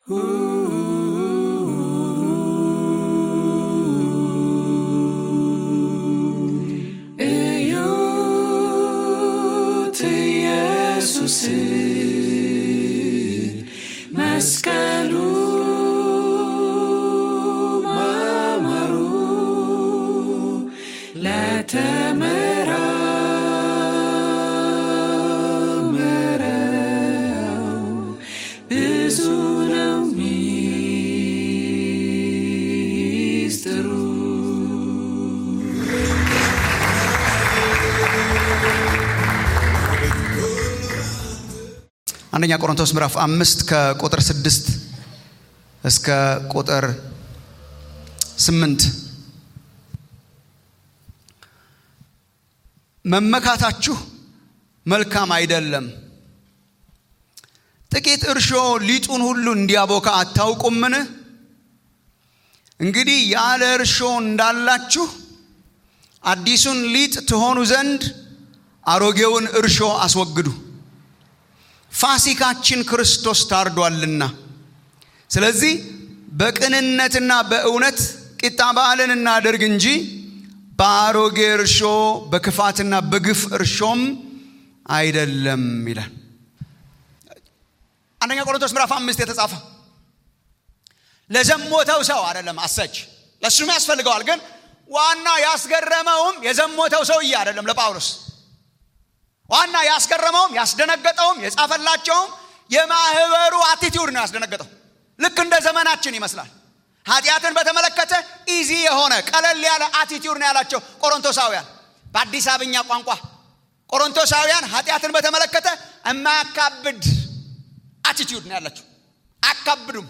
እዩት ኢየሱስ መስቀሉ ማማሩ ለተመራመረው ብዙ ነው ሚስጥሩ። አንደኛ ቆሮንቶስ ምዕራፍ አምስት ከቁጥር ስድስት እስከ ቁጥር ስምንት መመካታችሁ መልካም አይደለም። ጥቂት እርሾ ሊጡን ሁሉ እንዲያቦካ አታውቁምን? እንግዲህ ያለ እርሾ እንዳላችሁ አዲሱን ሊጥ ትሆኑ ዘንድ አሮጌውን እርሾ አስወግዱ። ፋሲካችን ክርስቶስ ታርዷልና። ስለዚህ በቅንነትና በእውነት ቂጣ በዓልን እናደርግ እንጂ በአሮጌ እርሾ በክፋትና በግፍ እርሾም አይደለም ይላል። አንደኛ ቆሮንቶስ ምዕራፍ አምስት የተጻፈ ለዘሞተው ሰው አይደለም። አሰች ለእሱም ያስፈልገዋል። ግን ዋና ያስገረመውም የዘሞተው ሰውዬ አይደለም ለጳውሎስ ዋና ያስገረመውም ያስደነገጠውም የጻፈላቸውም የማህበሩ አቲቲዩድ ነው ያስደነገጠው። ልክ እንደ ዘመናችን ይመስላል። ኃጢአትን በተመለከተ ኢዚ የሆነ ቀለል ያለ አቲቲዩድ ነው ያላቸው ቆሮንቶሳውያን። በአዲስ አበኛ ቋንቋ ቆሮንቶሳውያን ኃጢአትን በተመለከተ የማያካብድ አቲቲዩድ ነው ያላቸው። አያካብዱም።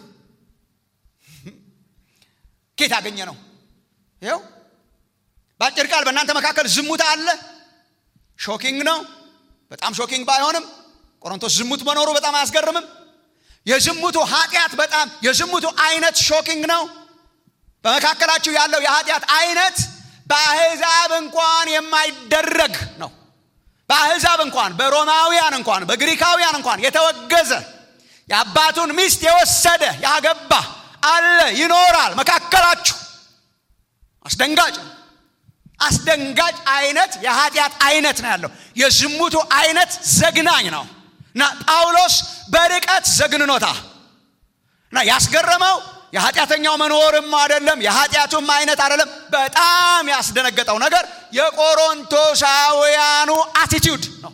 ኬት ያገኘ ነው? ይኸው በአጭር ቃል በእናንተ መካከል ዝሙት አለ። ሾኪንግ ነው። በጣም ሾኪንግ ባይሆንም ቆሮንቶስ ዝሙት መኖሩ በጣም አያስገርምም። የዝሙቱ ኃጢአት በጣም የዝሙቱ አይነት ሾኪንግ ነው። በመካከላችሁ ያለው የኃጢአት አይነት በአሕዛብ እንኳን የማይደረግ ነው። በአሕዛብ እንኳን በሮማውያን እንኳን በግሪካውያን እንኳን የተወገዘ የአባቱን ሚስት የወሰደ ያገባ አለ ይኖራል መካከላችሁ። አስደንጋጭ ነው። አስደንጋጭ አይነት የኃጢአት አይነት ነው ያለው። የዝሙቱ አይነት ዘግናኝ ነው እና ጳውሎስ በርቀት ዘግንኖታ እና ያስገረመው የኃጢአተኛው መኖርም አይደለም፣ የኃጢአቱም አይነት አይደለም። በጣም ያስደነገጠው ነገር የቆሮንቶሳውያኑ አቲቲዩድ ነው።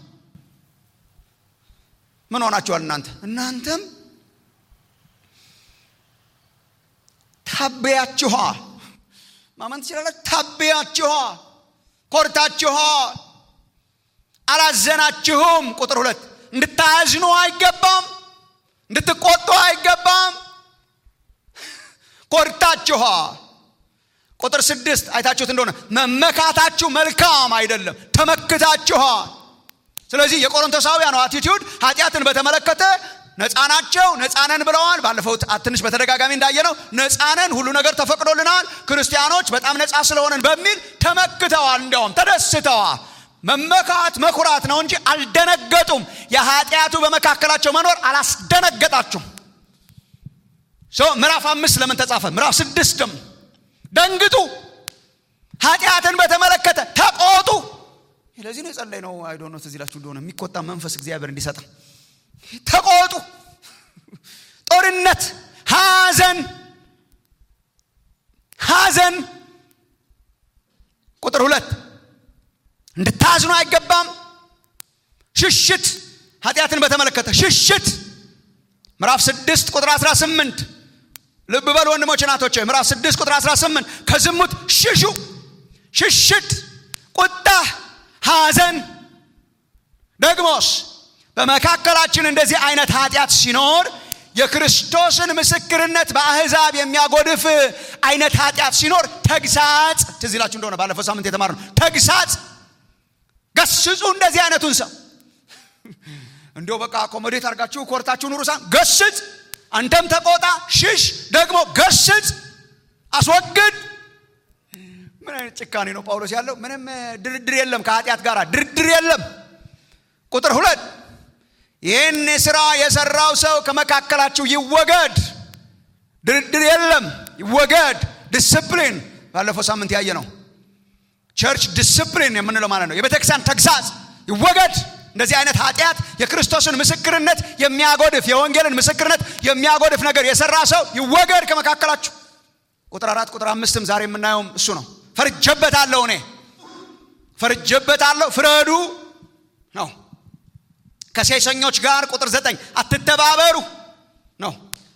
ምን ሆናችኋል እናንተ? እናንተም ታበያችኋል። ማመን ትችላላችሁ። ታበያችኋል፣ ኮርታችኋል፣ አላዘናችሁም። ቁጥር ሁለት እንድታዝኑ አይገባም፣ እንድትቆጡ አይገባም። ኮርታችኋል። ቁጥር ስድስት አይታችሁት እንደሆነ መመካታችሁ መልካም አይደለም፣ ተመክታችኋል። ስለዚህ የቆሮንቶሳውያኑ አቲቲዩድ ኃጢአትን በተመለከተ ነፃ ናቸው። ነፃነን ብለዋል። ባለፈው ትንሽ በተደጋጋሚ እንዳየነው ነፃነን፣ ሁሉ ነገር ተፈቅዶልናል፣ ክርስቲያኖች በጣም ነፃ ስለሆነን በሚል ተመክተዋል። እንዲያውም ተደስተዋል። መመካት መኩራት ነው እንጂ አልደነገጡም። የኃጢአቱ በመካከላቸው መኖር አላስደነገጣችሁም። ምዕራፍ አምስት ለምን ተጻፈ? ምዕራፍ ስድስትም ደንግጡ፣ ኃጢአትን በተመለከተ ተቆጡ። ለዚህ ነው የጸለይ ነው አይዶ ነው ትዝ ይላችሁ እንደሆነ የሚቆጣ መንፈስ እግዚአብሔር እንዲሰጥ ተቆጡ። ጦርነት፣ ሐዘን ሐዘን ቁጥር ሁለት እንድታዝኑ አይገባም። ሽሽት ኃጢአትን በተመለከተ ሽሽት ምዕራፍ ስድስት ቁጥር 18 ልብ በሉ ወንድሞች እናቶች፣ ምዕራፍ ስድስት ቁጥር 18 ከዝሙት ሽሹ። ሽሽት፣ ቁጣ፣ ሐዘን ደግሞስ በመካከላችን እንደዚህ አይነት ኃጢአት ሲኖር የክርስቶስን ምስክርነት በአሕዛብ የሚያጎድፍ አይነት ኃጢአት ሲኖር ተግሳጽ፣ ትዝ ይላችሁ እንደሆነ ባለፈው ሳምንት የተማርነው ተግሳጽ፣ ገስጹ እንደዚህ አይነቱን ሰው እንዲሁ በቃ አኮሞዴት አድርጋችሁ ኮርታችሁ ኑሩ ሳን ገስጽ፣ አንተም ተቆጣ፣ ሽሽ፣ ደግሞ ገስጽ፣ አስወግድ። ምን አይነት ጭካኔ ነው ጳውሎስ ያለው? ምንም ድርድር የለም ከኃጢአት ጋር ድርድር የለም። ቁጥር ሁለት ይህን ስራ የሰራው ሰው ከመካከላችሁ ይወገድ። ድርድር የለም ይወገድ ዲስፕሊን ባለፈው ሳምንት ያየ ነው ቸርች ዲስፕሊን የምንለው ማለት ነው የቤተክርስቲያን ተግሳጽ ይወገድ እንደዚህ አይነት ኃጢአት የክርስቶስን ምስክርነት የሚያጎድፍ የወንጌልን ምስክርነት የሚያጎድፍ ነገር የሰራ ሰው ይወገድ ከመካከላችሁ ቁጥር አራት ቁጥር አምስትም ዛሬ የምናየውም እሱ ነው ፈርጀበታለሁ እኔ ፈርጀበታለሁ ፍረዱ ነው ከሴሰኞች ጋር ቁጥር ዘጠኝ አትተባበሩ ነው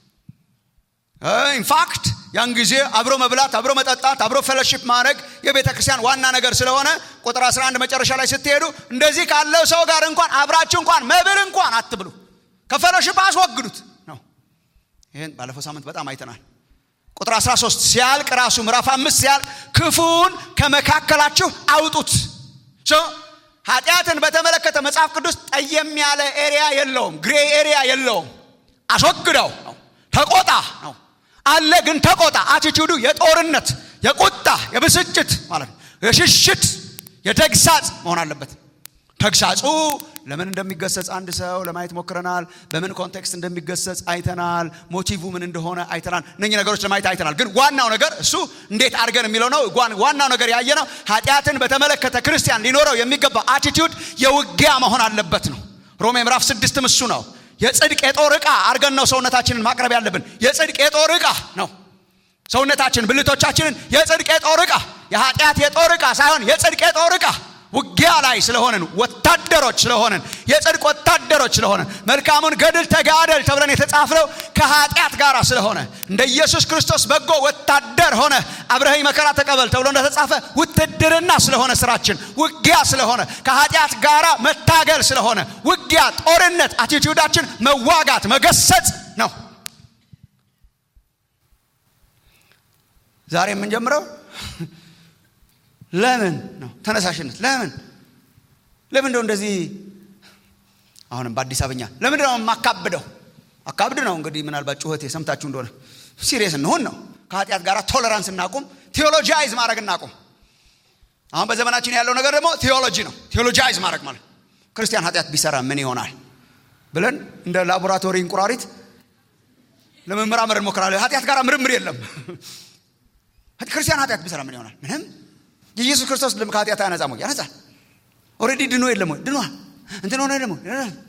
ኢንፋክት ያን ጊዜ አብሮ መብላት አብሮ መጠጣት አብሮ ፌሎሺፕ ማድረግ የቤተ ክርስቲያን ዋና ነገር ስለሆነ ቁጥር 11 መጨረሻ ላይ ስትሄዱ እንደዚህ ካለው ሰው ጋር እንኳን አብራችሁ እንኳን መብል እንኳን አትብሉ ከፌሎሺፕ አስወግዱት ነው ይህን ባለፈው ሳምንት በጣም አይተናል ቁጥር 13 ሲያልቅ ራሱ ምዕራፍ አምስት ሲያልቅ ክፉን ከመካከላችሁ አውጡት ኃጢአትን በተመለከተ መጽሐፍ ቅዱስ ጠየም ያለ ኤሪያ የለውም ግሬ ኤሪያ የለውም አስወግደው ነው ተቆጣ ነው አለ ግን ተቆጣ አቲቱዱ የጦርነት የቁጣ የብስጭት ማለት ነው የሽሽት የተግሳጽ መሆን አለበት ተግሳጹ ለምን እንደሚገሰጽ አንድ ሰው ለማየት ሞክረናል በምን ኮንቴክስት እንደሚገሰጽ አይተናል ሞቲቭ ምን እንደሆነ አይተናል እነኚህ ነገሮች ለማየት አይተናል ግን ዋናው ነገር እሱ እንዴት አድርገን የሚለው ነው ዋናው ነገር ያየ ነው ኃጢአትን በተመለከተ ክርስቲያን ሊኖረው የሚገባ አቲቱድ የውጊያ መሆን አለበት ነው ሮሜ ምዕራፍ ስድስትም እሱ ነው የጽድቅ የጦር ዕቃ አድርገን ነው ሰውነታችንን ማቅረብ ያለብን የጽድቅ የጦር ዕቃ ነው ሰውነታችን ብልቶቻችንን የጽድቅ የጦር ዕቃ የኃጢአት የጦር ዕቃ ሳይሆን የጽድቅ የጦር ዕቃ ውጊያ ላይ ስለሆንን ወታደሮች ስለሆንን የጽድቅ ወታደሮች ስለሆንን መልካሙን ገድል ተጋደል ተብለን የተጻፍነው ከኃጢአት ጋር ስለሆነ እንደ ኢየሱስ ክርስቶስ በጎ ወታደር ሆነ አብረኸኝ መከራ ተቀበል ተብሎ እንደተጻፈ ውትድርና ስለሆነ ስራችን ውጊያ ስለሆነ ከኃጢአት ጋር መታገል ስለሆነ ውጊያ ጦርነት አቲቲዩዳችን መዋጋት መገሰጽ ነው ዛሬ የምንጀምረው ለምን ነው ተነሳሽነት ለምን ለምን እንደው እንደዚህ አሁንም በአዲስ አበኛ ለምን ነው የማካብደው አካብድ ነው እንግዲህ ምናልባት ጩኸቴ ሰምታችሁ እንደሆነ ሲሪየስ እንሆን ነው ከኃጢአት ጋር ቶለራንስ እናቁም ቴዎሎጂይዝ ማድረግ እናቁም አሁን በዘመናችን ያለው ነገር ደግሞ ቴዎሎጂ ነው ቴዎሎጂይዝ ማድረግ ማለት ክርስቲያን ኃጢአት ቢሰራ ምን ይሆናል ብለን እንደ ላቦራቶሪ እንቁራሪት ለመመራመር እንሞክራለን ኃጢአት ጋር ምርምር የለም ክርስቲያን ኃጢአት ቢሰራ ምን ይሆናል ምንም የኢየሱስ ክርስቶስ ደም ከኃጢአት አያነጻም ወይ ያነጻል ኦልሬዲ ድኖ የለም ወይ ድኗል እንትን ሆነ ደግሞ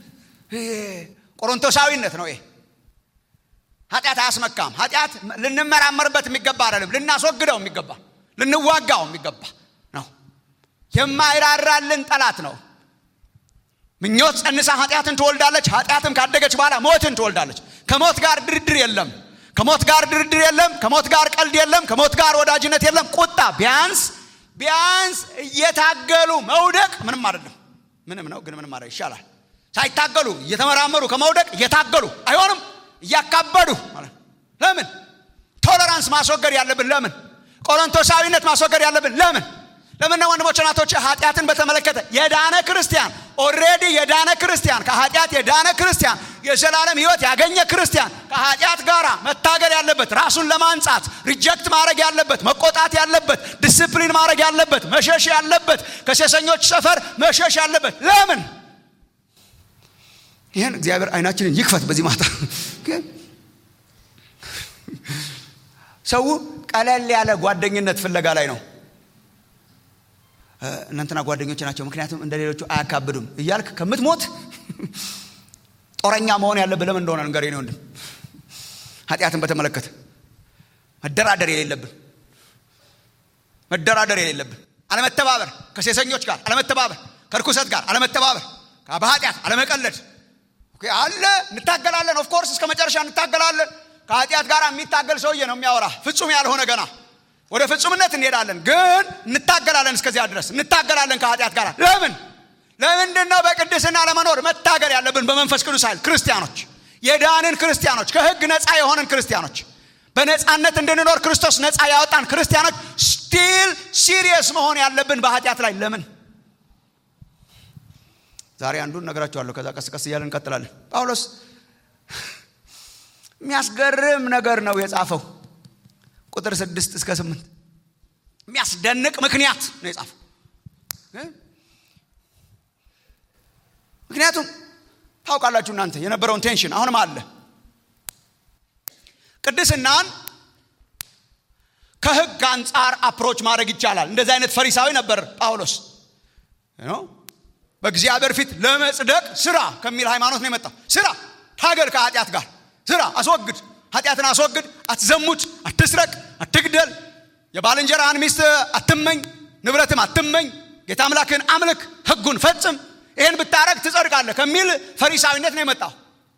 ቆሮንቶሳዊነት ነው ይሄ ኃጢአት አያስመካም ኃጢአት ልንመራመርበት የሚገባ አይደለም ልናስወግደው የሚገባ ልንዋጋው የሚገባ ነው የማይራራልን ጠላት ነው ምኞት ጸንሳ ኃጢአትን ትወልዳለች ኃጢአትም ካደገች በኋላ ሞትን ትወልዳለች ከሞት ጋር ድርድር የለም ከሞት ጋር ድርድር የለም ከሞት ጋር ቀልድ የለም ከሞት ጋር ወዳጅነት የለም ቁጣ ቢያንስ ቢያንስ እየታገሉ መውደቅ ምንም አይደለም ምንም ነው ግን ምንም አይደለም ይሻላል ሳይታገሉ እየተመራመሩ ከመውደቅ እየታገሉ አይሆንም እያካበዱ ማለት ለምን ቶለራንስ ማስወገድ ያለብን ለምን ቆሮንቶሳዊነት ማስወገድ ያለብን ለምን ለምን ነው ወንድሞች ናቶች ኃጢአትን በተመለከተ የዳነ ክርስቲያን ኦሬዲ የዳነ ክርስቲያን ከኃጢአት የዳነ ክርስቲያን የዘላለም ህይወት ያገኘ ክርስቲያን ከኃጢአት ጋር መታገል ያለበት ራሱን ለማንጻት ሪጀክት ማድረግ ያለበት መቆጣት ያለበት ዲስፕሊን ማድረግ ያለበት መሸሽ ያለበት ከሴሰኞች ሰፈር መሸሽ ያለበት ለምን ይህን እግዚአብሔር አይናችንን ይክፈት በዚህ ማታ ሰው ቀለል ያለ ጓደኝነት ፍለጋ ላይ ነው እናንተና ጓደኞች ናቸው ምክንያቱም እንደ ሌሎቹ አያካብዱም እያልክ ከምትሞት ጦረኛ መሆን ያለብህ ለምን እንደሆነ ንገር ነው ወንድም ኃጢአትን በተመለከተ መደራደር የሌለብን መደራደር የሌለብን አለመተባበር ከሴሰኞች ጋር አለመተባበር ከርኩሰት ጋር አለመተባበር በኃጢአት አለመቀለድ አለ እንታገላለን ኦፍኮርስ እስከ መጨረሻ እንታገላለን ከኃጢአት ጋር የሚታገል ሰውዬ ነው የሚያወራ ፍጹም ያልሆነ ገና ወደ ፍጹምነት እንሄዳለን ግን እንታገላለን እስከዚያ ድረስ እንታገላለን ከኃጢአት ጋር ለምን ለምንድን ነው በቅድስና ለመኖር መታገል ያለብን በመንፈስ ቅዱስ ኃይል ክርስቲያኖች የዳንን ክርስቲያኖች ከህግ ነፃ የሆንን ክርስቲያኖች በነፃነት እንድንኖር ክርስቶስ ነፃ ያወጣን ክርስቲያኖች ስቲል ሲሪየስ መሆን ያለብን በኃጢአት ላይ ለምን ዛሬ አንዱን ነገራችኋለሁ ከዛ ቀስ ቀስ እያለን እንቀጥላለን ጳውሎስ የሚያስገርም ነገር ነው የጻፈው ቁጥር ስድስት እስከ ስምንት የሚያስደንቅ ምክንያት ነው የጻፈው ምክንያቱም ታውቃላችሁ እናንተ የነበረውን ቴንሽን አሁንም አለ ቅድስናን ከህግ አንጻር አፕሮች ማድረግ ይቻላል እንደዚህ አይነት ፈሪሳዊ ነበር ጳውሎስ በእግዚአብሔር ፊት ለመጽደቅ ስራ ከሚል ሃይማኖት ነው የመጣው ስራ ታገል ከኃጢአት ጋር ስራ አስወግድ ኃጢአትን አስወግድ አትዘሙት አትስረቅ አትግደል የባልንጀራህን ሚስት አትመኝ ንብረትም አትመኝ ጌታ አምላክን አምልክ ህጉን ፈጽም ይህን ብታረግ ትጸድቃለህ ከሚል ፈሪሳዊነት ነው የመጣው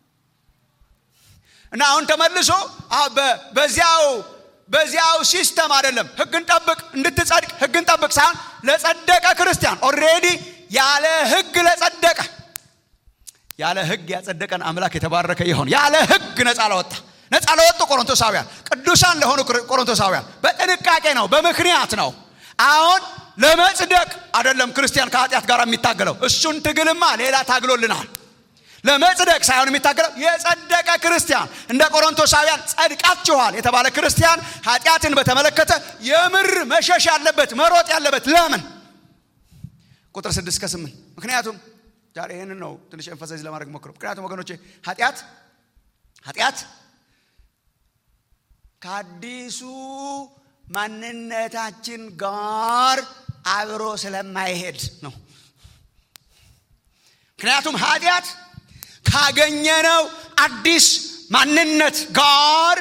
እና አሁን ተመልሶ በዚያው በዚያው ሲስተም አይደለም ህግን ጠብቅ እንድትጸድቅ ህግን ጠብቅ ሳይሆን ለጸደቀ ክርስቲያን ኦሬዲ ያለ ህግ ለጸደቀ ያለ ህግ ያጸደቀን አምላክ የተባረከ ይሆን ያለ ህግ ነፃ ለወጣ ነፃ ለወጡ ቆሮንቶሳውያን ቅዱሳን ለሆኑ ቆሮንቶሳውያን በጥንቃቄ ነው በምክንያት ነው አሁን ለመጽደቅ አይደለም ክርስቲያን ከኃጢአት ጋር የሚታገለው እሱን ትግልማ ሌላ ታግሎልናል ለመጽደቅ ሳይሆን የሚታገለው የጸደቀ ክርስቲያን እንደ ቆሮንቶሳውያን ጸድቃችኋል የተባለ ክርስቲያን ኃጢአትን በተመለከተ የምር መሸሽ ያለበት መሮጥ ያለበት ለምን ቁጥር ስድስት ከስምንት ምክንያቱም ዛሬ ይህንን ነው ትንሽ ኤንፈሳይዝ ለማድረግ ሞክረው ምክንያቱም ወገኖቼ ኃጢአት ኃጢአት ከአዲሱ ማንነታችን ጋር አብሮ ስለማይሄድ ነው ምክንያቱም ኃጢአት ካገኘነው አዲስ ማንነት ጋር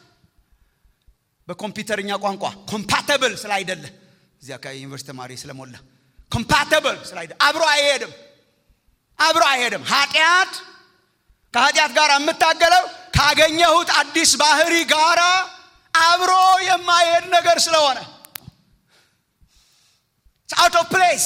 በኮምፒውተርኛ ቋንቋ ኮምፓተብል ስላይደለ እዚህ አካባቢ ዩኒቨርሲቲ ተማሪ ስለሞላ ኮምፓተብል ስላይደለ አብሮ አይሄድም አብሮ አይሄድም ኃጢአት ከኃጢአት ጋር የምታገለው ካገኘሁት አዲስ ባህሪ ጋራ አብሮ የማይሄድ ነገር ስለሆነ አውት ኦፍ ፕሌስ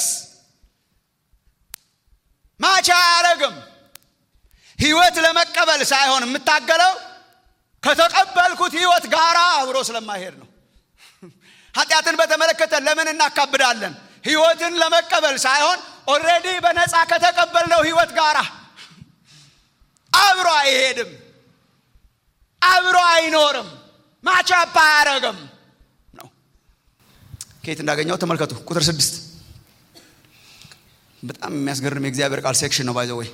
ማቻ አያረግም ህይወት ለመቀበል ሳይሆን የምታገለው ከተቀበልኩት ህይወት ጋራ አብሮ ስለማይሄድ ነው ኃጢአትን በተመለከተ ለምን እናካብዳለን ህይወትን ለመቀበል ሳይሆን ኦሬዲ በነፃ ከተቀበልነው ህይወት ጋራ አብሮ አይሄድም አብሮ አይኖርም ማቻፓ አያረግም ነው ከየት እንዳገኘው ተመልከቱ ቁጥር ስድስት በጣም የሚያስገርም የእግዚአብሔር ቃል ሴክሽን ነው ባይዘወይ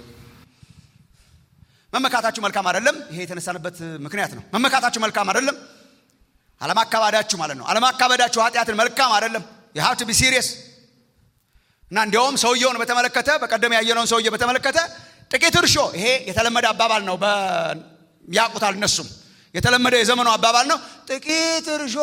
መመካታችሁ መልካም አይደለም ይሄ የተነሳንበት ምክንያት ነው መመካታችሁ መልካም አይደለም አለማካባዳችሁ ማለት ነው አለማካበዳችሁ ኃጢአትን መልካም አይደለም የሀብት ቢ ሲሪየስ እና እንዲያውም ሰውየውን በተመለከተ በቀደም ያየነውን ሰውየ በተመለከተ ጥቂት እርሾ ይሄ የተለመደ አባባል ነው ያቁታል እነሱም የተለመደ የዘመኑ አባባል ነው ጥቂት እርሾ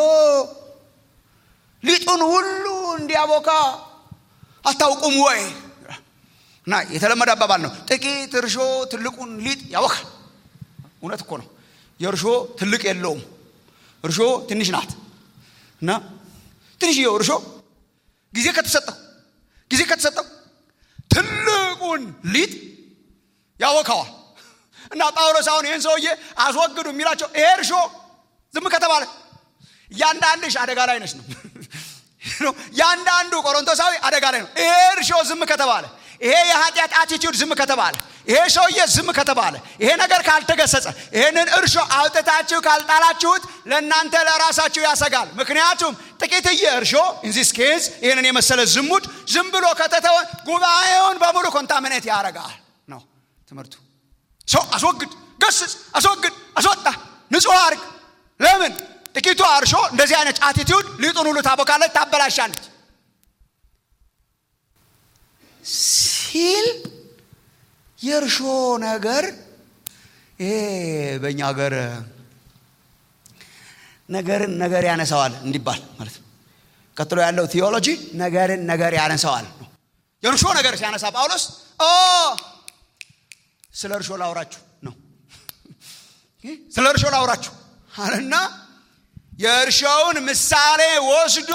ሊጡን ሁሉ እንዲያቦካ አታውቁም ወይ እና የተለመደ አባባል ነው ጥቂት እርሾ ትልቁን ሊጥ ያወካል እውነት እኮ ነው የእርሾ ትልቅ የለውም እርሾ ትንሽ ናት እና ትንሽየው እርሾ ጊዜ ከተሰጠው ጊዜ ከተሰጠው ትልቁን ሊጥ ያወካዋል እና ጳውሎስ አሁን ይህን ሰውዬ አስወግዱ የሚላቸው ይሄ እርሾ ዝም ከተባለ እያንዳንድሽ አደጋ ላይ ነች ነው ያንዳንዱ ቆሮንቶሳዊ አደጋ ላይ ነው ይሄ እርሾ ዝም ከተባለ ይሄ የኃጢአት አቲቲዩድ ዝም ከተባለ ይሄ ሰውዬ ዝም ከተባለ ይሄ ነገር ካልተገሰጸ ይህንን እርሾ አውጥታችሁ ካልጣላችሁት ለእናንተ ለራሳችሁ ያሰጋል ምክንያቱም ጥቂትዬ እርሾ ኢንዚስ ኬዝ ይህንን የመሰለ ዝሙት ዝም ብሎ ከተተወ ጉባኤውን በሙሉ ኮንታሚኔት ያደርጋል ነው ትምህርቱ ሰው አስወግድ ገስጽ አስወግድ አስወጣ ንጹህ አርግ ለምን ጥቂቱ እርሾ እንደዚህ አይነት አቲቲዩድ ሊጡን ሁሉ ታቦካለች ታበላሻለች ሲል የእርሾ ነገር ይሄ በእኛ ሀገር ነገርን ነገር ያነሳዋል እንዲባል ማለት ነው ቀጥሎ ያለው ቴዎሎጂ ነገርን ነገር ያነሳዋል ነው የእርሾ ነገር ሲያነሳ ጳውሎስ ስለ እርሾ ላውራችሁ ነው ስለ እርሾ ላውራችሁ አለና የእርሻውን ምሳሌ ወስዶ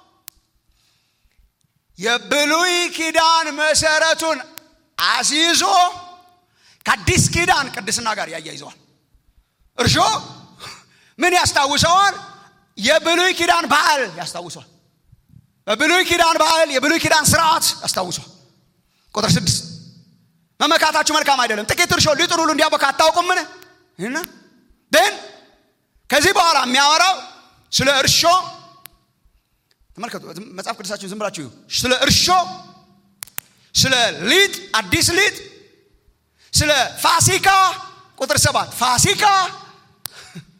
የብሉይ ኪዳን መሰረቱን አስይዞ ከአዲስ ኪዳን ቅድስና ጋር ያያይዘዋል እርሾ ምን ያስታውሰዋል የብሉይ ኪዳን በዓል ያስታውሰዋል በብሉይ ኪዳን በዓል የብሉይ ኪዳን ስርዓት ያስታውሰዋል ቁጥር ስድስት መመካታችሁ መልካም አይደለም ጥቂት እርሾ ሊጡን ሁሉ እንዲያቦካ አታውቁምን እና ግን ከዚህ በኋላ የሚያወራው ስለ እርሾ ተመልከቱ መጽሐፍ ቅዱሳችሁን ዝም ብላችሁ ስለ እርሾ ስለ ሊጥ አዲስ ሊጥ ስለ ፋሲካ ቁጥር ሰባት ፋሲካ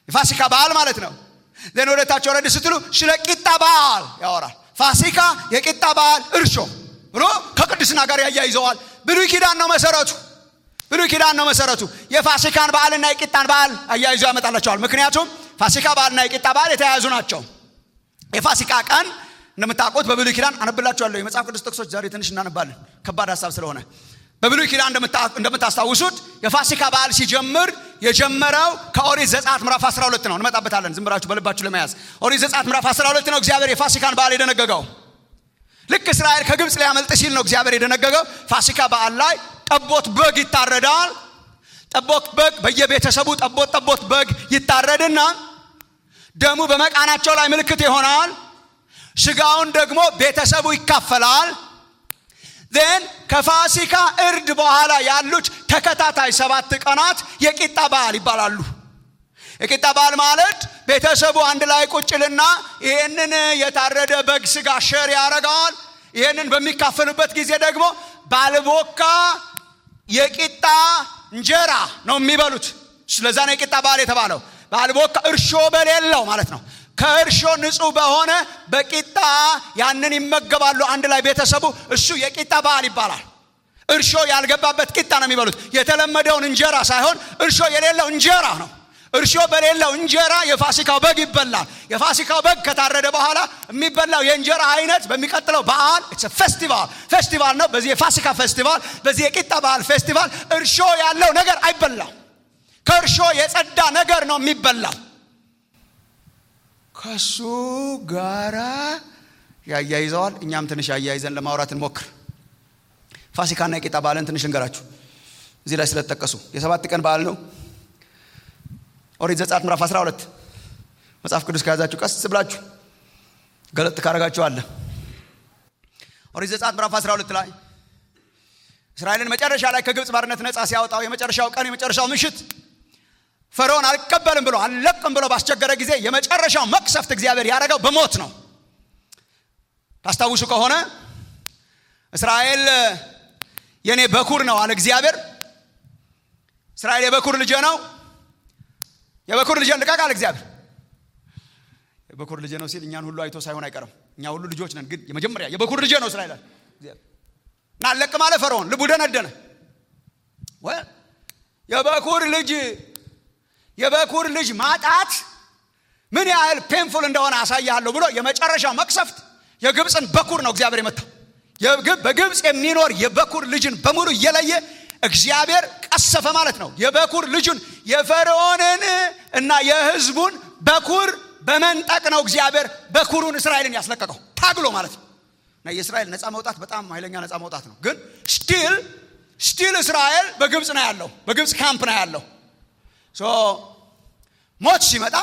የፋሲካ በዓል ማለት ነው ዘን ወደታች ወረድ ስትሉ ስለ ቂጣ በዓል ያወራል ፋሲካ የቂጣ በዓል እርሾ ብሎ ከቅድስና ጋር ያያይዘዋል ብሉይ ኪዳን ነው መሰረቱ ብሉይ ኪዳን ነው መሰረቱ የፋሲካን በዓልና የቂጣን በዓል አያይዞ ያመጣላቸዋል ምክንያቱም ፋሲካ በዓልና የቂጣ በዓል የተያያዙ ናቸው የፋሲካ ቀን እንደምታውቁት በብሉይ ኪዳን አነብላችኋለሁ የመጽሐፍ ቅዱስ ጥቅሶች ዛሬ ትንሽ እናነባለን ከባድ ሀሳብ ስለሆነ በብሉይ ኪዳን እንደምታስታውሱት የፋሲካ በዓል ሲጀምር የጀመረው ከኦሪት ዘጸአት ምዕራፍ 12 ነው እንመጣበታለን ዝም ብላችሁ በልባችሁ ለመያዝ ኦሪት ዘጸአት ምዕራፍ 12 ነው እግዚአብሔር የፋሲካን በዓል የደነገገው ልክ እስራኤል ከግብፅ ሊያመልጥ ሲል ነው እግዚአብሔር የደነገገው ፋሲካ በዓል ላይ ጠቦት በግ ይታረዳል ጠቦት በግ በየቤተሰቡ ጠቦት ጠቦት በግ ይታረድና ደሙ በመቃናቸው ላይ ምልክት ይሆናል ስጋውን ደግሞ ቤተሰቡ ይካፈላል ን ከፋሲካ እርድ በኋላ ያሉት ተከታታይ ሰባት ቀናት የቂጣ በዓል ይባላሉ የቂጣ በዓል ማለት ቤተሰቡ አንድ ላይ ቁጭልና ይህንን የታረደ በግ ስጋ ሸር ያደረገዋል ይህንን በሚካፈሉበት ጊዜ ደግሞ ባልቦካ የቂጣ እንጀራ ነው የሚበሉት ስለዛ ነው የቂጣ በዓል የተባለው ባልቦካ እርሾ በሌለው ማለት ነው ከእርሾ ንጹህ በሆነ በቂጣ ያንን ይመገባሉ አንድ ላይ ቤተሰቡ እሱ የቂጣ በዓል ይባላል እርሾ ያልገባበት ቂጣ ነው የሚበሉት የተለመደውን እንጀራ ሳይሆን እርሾ የሌለው እንጀራ ነው እርሾ በሌለው እንጀራ የፋሲካው በግ ይበላል የፋሲካው በግ ከታረደ በኋላ የሚበላው የእንጀራ አይነት በሚቀጥለው በዓል ፌስቲቫል ፌስቲቫል ነው በዚህ የፋሲካ ፌስቲቫል በዚህ የቂጣ በዓል ፌስቲቫል እርሾ ያለው ነገር አይበላም ከእርሾ የጸዳ ነገር ነው የሚበላው ከሱ ጋራ ያያይዘዋል እኛም ትንሽ ያያይዘን ለማውራት እንሞክር ፋሲካና የቂጣ በዓልን ትንሽ እንገራችሁ እዚህ ላይ ስለተጠቀሱ የሰባት ቀን በዓል ነው ኦሪት ዘጸአት ምዕራፍ 12 መጽሐፍ ቅዱስ ከያዛችሁ ቀስ ብላችሁ ገለጥ ካረጋችሁ አለ ኦሪት ዘጸአት ምዕራፍ 12 ላይ እስራኤልን መጨረሻ ላይ ከግብፅ ባርነት ነፃ ሲያወጣው የመጨረሻው ቀን የመጨረሻው ምሽት ፈርዖን አልቀበልም ብሎ አልለቅም ብሎ ባስቸገረ ጊዜ የመጨረሻው መቅሰፍት እግዚአብሔር ያደረገው በሞት ነው ታስታውሱ ከሆነ እስራኤል የኔ በኩር ነው አለ እግዚአብሔር እስራኤል የበኩር ልጄ ነው የበኩር ልጄን ልቀቅ አለ እግዚአብሔር የበኩር ልጄ ነው ሲል እኛን ሁሉ አይቶ ሳይሆን አይቀርም እኛ ሁሉ ልጆች ነን ግን የመጀመሪያ የበኩር ልጄ ነው እስራኤል እና አለቅም አለ ፈርዖን ልቡ ደነደነ የበኩር ልጅ የበኩር ልጅ ማጣት ምን ያህል ፔንፉል እንደሆነ አሳያለሁ ብሎ የመጨረሻው መቅሰፍት የግብፅን በኩር ነው እግዚአብሔር የመታው በግብፅ የሚኖር የበኩር ልጅን በሙሉ እየለየ እግዚአብሔር ቀሰፈ ማለት ነው የበኩር ልጁን የፈርዖንን እና የህዝቡን በኩር በመንጠቅ ነው እግዚአብሔር በኩሩን እስራኤልን ያስለቀቀው ታግሎ ማለት ነው እና የእስራኤል ነፃ መውጣት በጣም ኃይለኛ ነፃ መውጣት ነው ግን ስቲል ስቲል እስራኤል በግብፅ ነው ያለው በግብፅ ካምፕ ነው ያለው ሞት ሲመጣ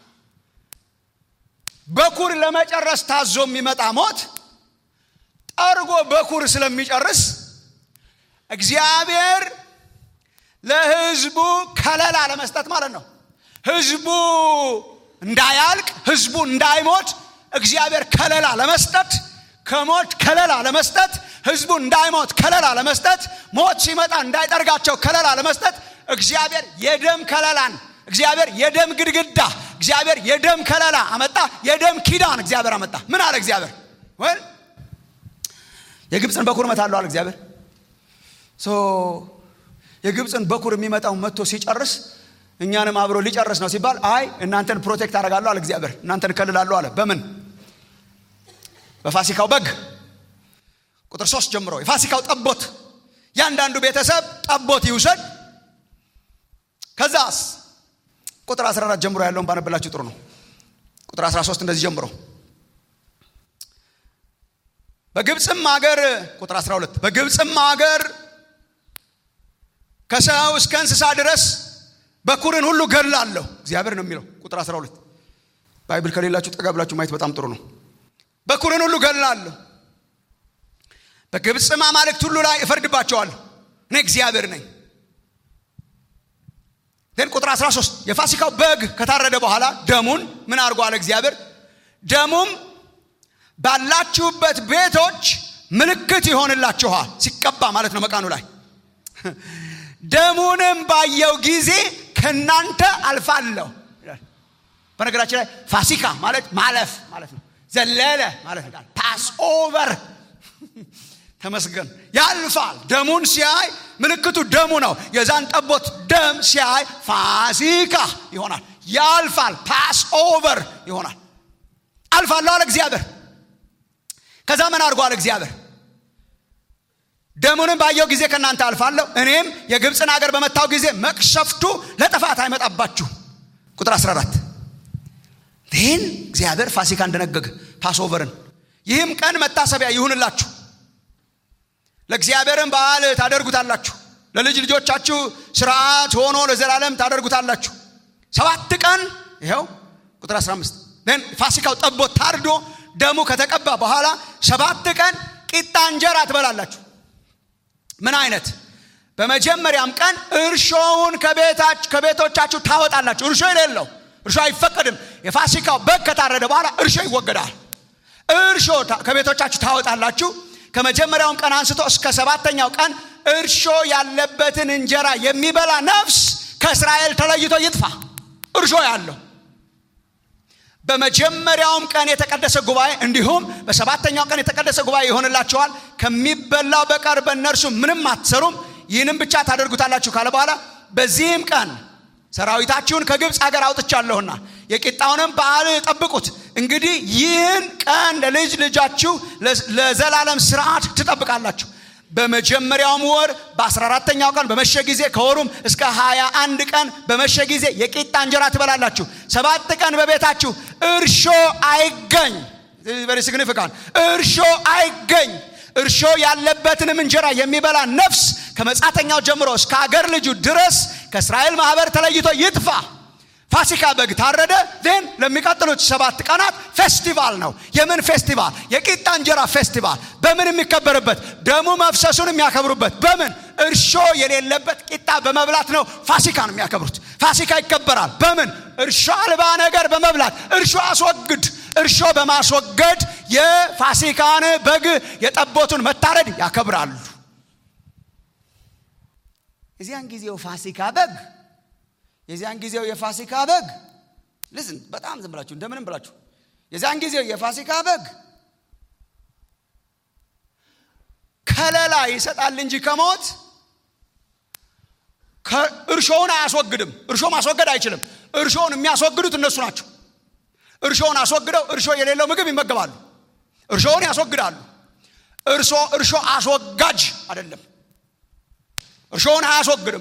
በኩር ለመጨረስ ታዞ የሚመጣ ሞት ጠርጎ በኩር ስለሚጨርስ እግዚአብሔር ለህዝቡ ከለላ ለመስጠት ማለት ነው ህዝቡ እንዳያልቅ ህዝቡ እንዳይሞት እግዚአብሔር ከለላ ለመስጠት ከሞት ከለላ ለመስጠት ህዝቡ እንዳይሞት ከለላ ለመስጠት ሞት ሲመጣ እንዳይጠርጋቸው ከለላ ለመስጠት እግዚአብሔር የደም ከለላን እግዚአብሔር የደም ግድግዳ እግዚአብሔር የደም ከለላ አመጣ የደም ኪዳን እግዚአብሔር አመጣ ምን አለ እግዚአብሔር ወይ የግብፅን በኩር መታለሁ አለ እግዚአብሔር የግብፅን በኩር የሚመጣው መጥቶ ሲጨርስ እኛንም አብሮ ሊጨርስ ነው ሲባል አይ እናንተን ፕሮቴክት አደርጋለሁ አለ እግዚአብሔር እናንተን እከልላለሁ አለ በምን በፋሲካው በግ ቁጥር ሶስት ጀምሮ የፋሲካው ጠቦት ያንዳንዱ ቤተሰብ ጠቦት ይውሰድ ከዛስ ቁጥር 14 ጀምሮ ያለውን ባነብላችሁ ጥሩ ነው ቁጥር 13 እንደዚህ ጀምሮ በግብፅም ሀገር ቁጥር 12 በግብፅም ሀገር ከሰው እስከ እንስሳ ድረስ በኩርን ሁሉ ገላለሁ እግዚአብሔር ነው የሚለው ቁጥር 12 ባይብል ከሌላችሁ ጠጋ ብላችሁ ማየት በጣም ጥሩ ነው በኩርን ሁሉ ገላለሁ በግብፅም አማልክት ሁሉ ላይ እፈርድባቸዋለሁ እኔ እግዚአብሔር ነኝ ግን ቁጥር 13 የፋሲካው በግ ከታረደ በኋላ ደሙን ምን አድርጓል እግዚአብሔር ደሙም ባላችሁበት ቤቶች ምልክት ይሆንላችኋል ሲቀባ ማለት ነው መቃኑ ላይ ደሙንም ባየው ጊዜ ከእናንተ አልፋለሁ በነገራችን ላይ ፋሲካ ማለት ማለፍ ማለት ነው ዘለለ ማለት ነው ፓስ ኦቨር ተመስገን ያልፋል ደሙን ሲያይ ምልክቱ ደሙ ነው የዛን ጠቦት ደም ሲያይ ፋሲካ ይሆናል ያልፋል ፓስ ኦቨር ይሆናል አልፋለሁ አለ እግዚአብሔር ከዛ ምን አድርጓል እግዚአብሔር ደሙንም ባየው ጊዜ ከእናንተ አልፋለሁ እኔም የግብፅን ሀገር በመታው ጊዜ መቅሰፍቱ ለጥፋት አይመጣባችሁ ቁጥር 14 ይህን እግዚአብሔር ፋሲካ እንደነገገ ፓስኦቨርን ይህም ቀን መታሰቢያ ይሁንላችሁ ለእግዚአብሔርም በዓል ታደርጉታላችሁ ለልጅ ልጆቻችሁ ስርዓት ሆኖ ለዘላለም ታደርጉታላችሁ ሰባት ቀን ይኸው ቁጥር 15 ፋሲካው ጠቦት ታርዶ ደሙ ከተቀባ በኋላ ሰባት ቀን ቂጣ እንጀራ ትበላላችሁ ምን አይነት በመጀመሪያም ቀን እርሾውን ከቤቶቻችሁ ታወጣላችሁ እርሾ የሌለው እርሾ አይፈቀድም የፋሲካው በግ ከታረደ በኋላ እርሾ ይወገዳል እርሾ ከቤቶቻችሁ ታወጣላችሁ ከመጀመሪያውም ቀን አንስቶ እስከ ሰባተኛው ቀን እርሾ ያለበትን እንጀራ የሚበላ ነፍስ ከእስራኤል ተለይቶ ይጥፋ እርሾ ያለው በመጀመሪያውም ቀን የተቀደሰ ጉባኤ እንዲሁም በሰባተኛው ቀን የተቀደሰ ጉባኤ ይሆንላችኋል ከሚበላው በቀር በእነርሱ ምንም አትሰሩም ይህንም ብቻ ታደርጉታላችሁ ካለ በኋላ በዚህም ቀን ሰራዊታችሁን ከግብፅ ሀገር አውጥቻለሁና የቂጣውንም በዓል ጠብቁት እንግዲህ ይህን ቀን ለልጅ ልጃችሁ ለዘላለም ስርዓት ትጠብቃላችሁ በመጀመሪያውም ወር በ14ተኛው ቀን በመሸ ጊዜ ከወሩም እስከ 21 ቀን በመሸ ጊዜ የቂጣ እንጀራ ትበላላችሁ ሰባት ቀን በቤታችሁ እርሾ አይገኝ ቨሪ ሲግኒፊካንት እርሾ አይገኝ እርሾ ያለበትንም እንጀራ የሚበላ ነፍስ ከመጻተኛው ጀምሮ እስከ አገር ልጁ ድረስ ከእስራኤል ማህበር ተለይቶ ይጥፋ ፋሲካ በግ ታረደ ዜን ለሚቀጥሉት ሰባት ቀናት ፌስቲቫል ነው የምን ፌስቲቫል የቂጣ እንጀራ ፌስቲቫል በምን የሚከበርበት ደሙ መፍሰሱን የሚያከብሩበት በምን እርሾ የሌለበት ቂጣ በመብላት ነው ፋሲካን የሚያከብሩት ፋሲካ ይከበራል በምን እርሾ አልባ ነገር በመብላት እርሾ አስወግድ እርሾ በማስወገድ የፋሲካን በግ የጠቦቱን መታረድ ያከብራሉ የዚያን ጊዜው ፋሲካ በግ የዚያን ጊዜው የፋሲካ በግ ልዝን በጣም ዝም ብላችሁ እንደምንም ብላችሁ የዚያን ጊዜው የፋሲካ በግ ከለላ ይሰጣል እንጂ ከሞት እርሾውን አያስወግድም እርሾ ማስወገድ አይችልም እርሾውን የሚያስወግዱት እነሱ ናቸው እርሾውን አስወግደው እርሾ የሌለው ምግብ ይመገባሉ እርሾውን ያስወግዳሉ እርሾ እርሾ አስወጋጅ አይደለም እርሾውን አያስወግድም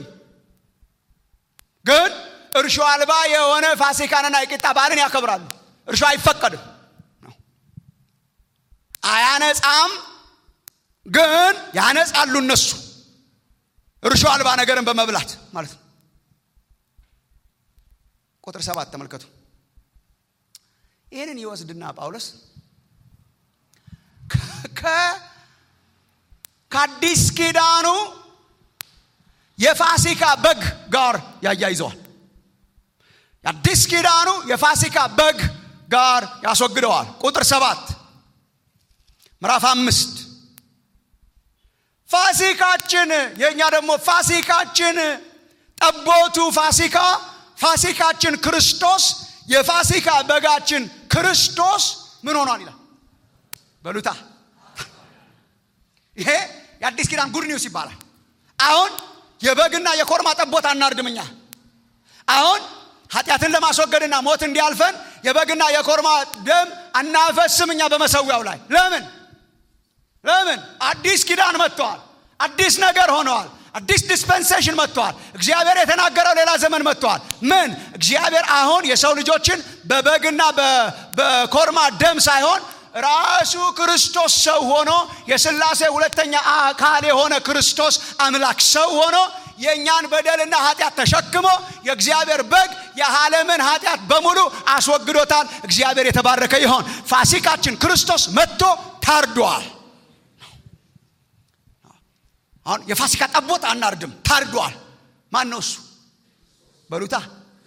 ግን እርሾ አልባ የሆነ ፋሲካንና የቂጣ በዓልን ያከብራሉ እርሾ አይፈቀድም አያነጻም ግን ያነጻሉ እነሱ እርሾ አልባ ነገርን በመብላት ማለት ነው ቁጥር ሰባት ተመልከቱ ይህንን ይወስድና ጳውሎስ ከአዲስ ኪዳኑ የፋሲካ በግ ጋር ያያይዘዋል የአዲስ ኪዳኑ የፋሲካ በግ ጋር ያስወግደዋል ቁጥር ሰባት ምዕራፍ አምስት ፋሲካችን የእኛ ደግሞ ፋሲካችን ጠቦቱ ፋሲካ ፋሲካችን ክርስቶስ የፋሲካ በጋችን ክርስቶስ ምን ሆኗል ይላል በሉታ ይሄ የአዲስ ኪዳን ጉድ ኒውስ ይባላል አሁን የበግና የኮርማ ጠቦት አናርድምኛ አሁን ኃጢአትን ለማስወገድና ሞት እንዲያልፈን የበግና የኮርማ ደም አናፈስም እኛ በመሰዊያው ላይ ለምን ለምን አዲስ ኪዳን መጥተዋል አዲስ ነገር ሆነዋል አዲስ ዲስፐንሴሽን መጥተዋል እግዚአብሔር የተናገረው ሌላ ዘመን መጥተዋል ምን እግዚአብሔር አሁን የሰው ልጆችን በበግና በኮርማ ደም ሳይሆን ራሱ ክርስቶስ ሰው ሆኖ የስላሴ ሁለተኛ አካል የሆነ ክርስቶስ አምላክ ሰው ሆኖ የእኛን በደልና ኃጢአት ተሸክሞ የእግዚአብሔር በግ የዓለምን ኃጢአት በሙሉ አስወግዶታል እግዚአብሔር የተባረከ ይሆን ፋሲካችን ክርስቶስ መጥቶ ታርዷል አሁን የፋሲካ ጠቦት አናርድም ታርዷል ማን ነው እሱ በሉታ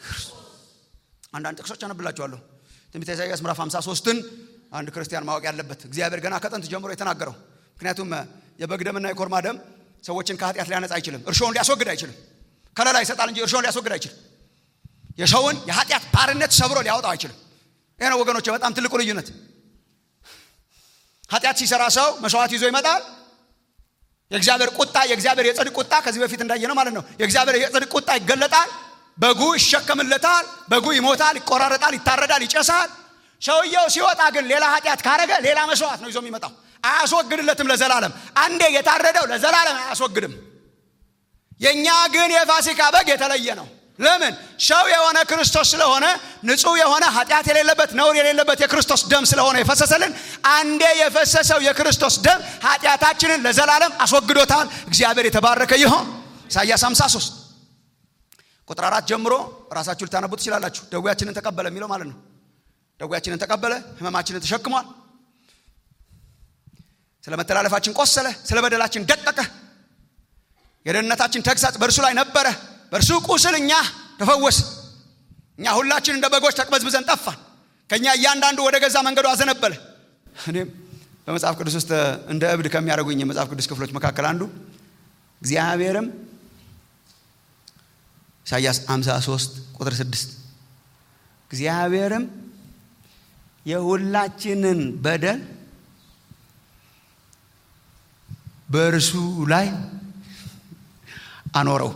አንዳንድ ጥቅሶች አነብላችኋለሁ ትንቢተ ኢሳያስ ምዕራፍ 53ን አንድ ክርስቲያን ማወቅ ያለበት እግዚአብሔር ገና ከጥንት ጀምሮ የተናገረው ምክንያቱም የበግ ደምና የኮርማ ደም ሰዎችን ከኃጢአት ሊያነጻ አይችልም እርሾውን ሊያስወግድ አይችልም ከለላ ይሰጣል እንጂ እርሾውን ሊያስወግድ አይችልም የሰውን የኃጢአት ባርነት ሰብሮ ሊያወጣው አይችልም ይህ ነው ወገኖች በጣም ትልቁ ልዩነት ኃጢአት ሲሰራ ሰው መስዋዕት ይዞ ይመጣል የእግዚአብሔር ቁጣ የእግዚአብሔር የጽድቅ ቁጣ ከዚህ በፊት እንዳየ ነው ማለት ነው የእግዚአብሔር የጽድቅ ቁጣ ይገለጣል በጉ ይሸከምለታል በጉ ይሞታል ይቆራረጣል ይታረዳል ይጨሳል ሰውየው ሲወጣ ግን ሌላ ኃጢአት ካረገ ሌላ መስዋዕት ነው ይዞ የሚመጣው አያስወግድለትም ለዘላለም አንዴ የታረደው ለዘላለም አያስወግድም የእኛ ግን የፋሲካ በግ የተለየ ነው ለምን ሰው የሆነ ክርስቶስ ስለሆነ ንጹህ የሆነ ኃጢአት የሌለበት ነውር የሌለበት የክርስቶስ ደም ስለሆነ የፈሰሰልን አንዴ የፈሰሰው የክርስቶስ ደም ኃጢአታችንን ለዘላለም አስወግዶታል እግዚአብሔር የተባረከ ይሆን ኢሳያስ 53 ቁጥር አራት ጀምሮ ራሳችሁ ልታነቡ ትችላላችሁ ደዌያችንን ተቀበለ የሚለው ማለት ነው ደዌያችንን ተቀበለ ህመማችንን ተሸክሟል ስለ መተላለፋችን ቆሰለ ስለ በደላችን ደቀቀ የደህንነታችን ተግሳጽ በእርሱ ላይ ነበረ በእርሱ ቁስል እኛ ተፈወስ እኛ ሁላችን እንደ በጎች ተቅበዝብዘን ጠፋን ከእኛ እያንዳንዱ ወደ ገዛ መንገዱ አዘነበለ እኔም በመጽሐፍ ቅዱስ ውስጥ እንደ እብድ ከሚያደርጉኝ የመጽሐፍ ቅዱስ ክፍሎች መካከል አንዱ እግዚአብሔርም ኢሳያስ 53 ቁጥር 6 እግዚአብሔርም የሁላችንን በደል በእርሱ ላይ አኖረው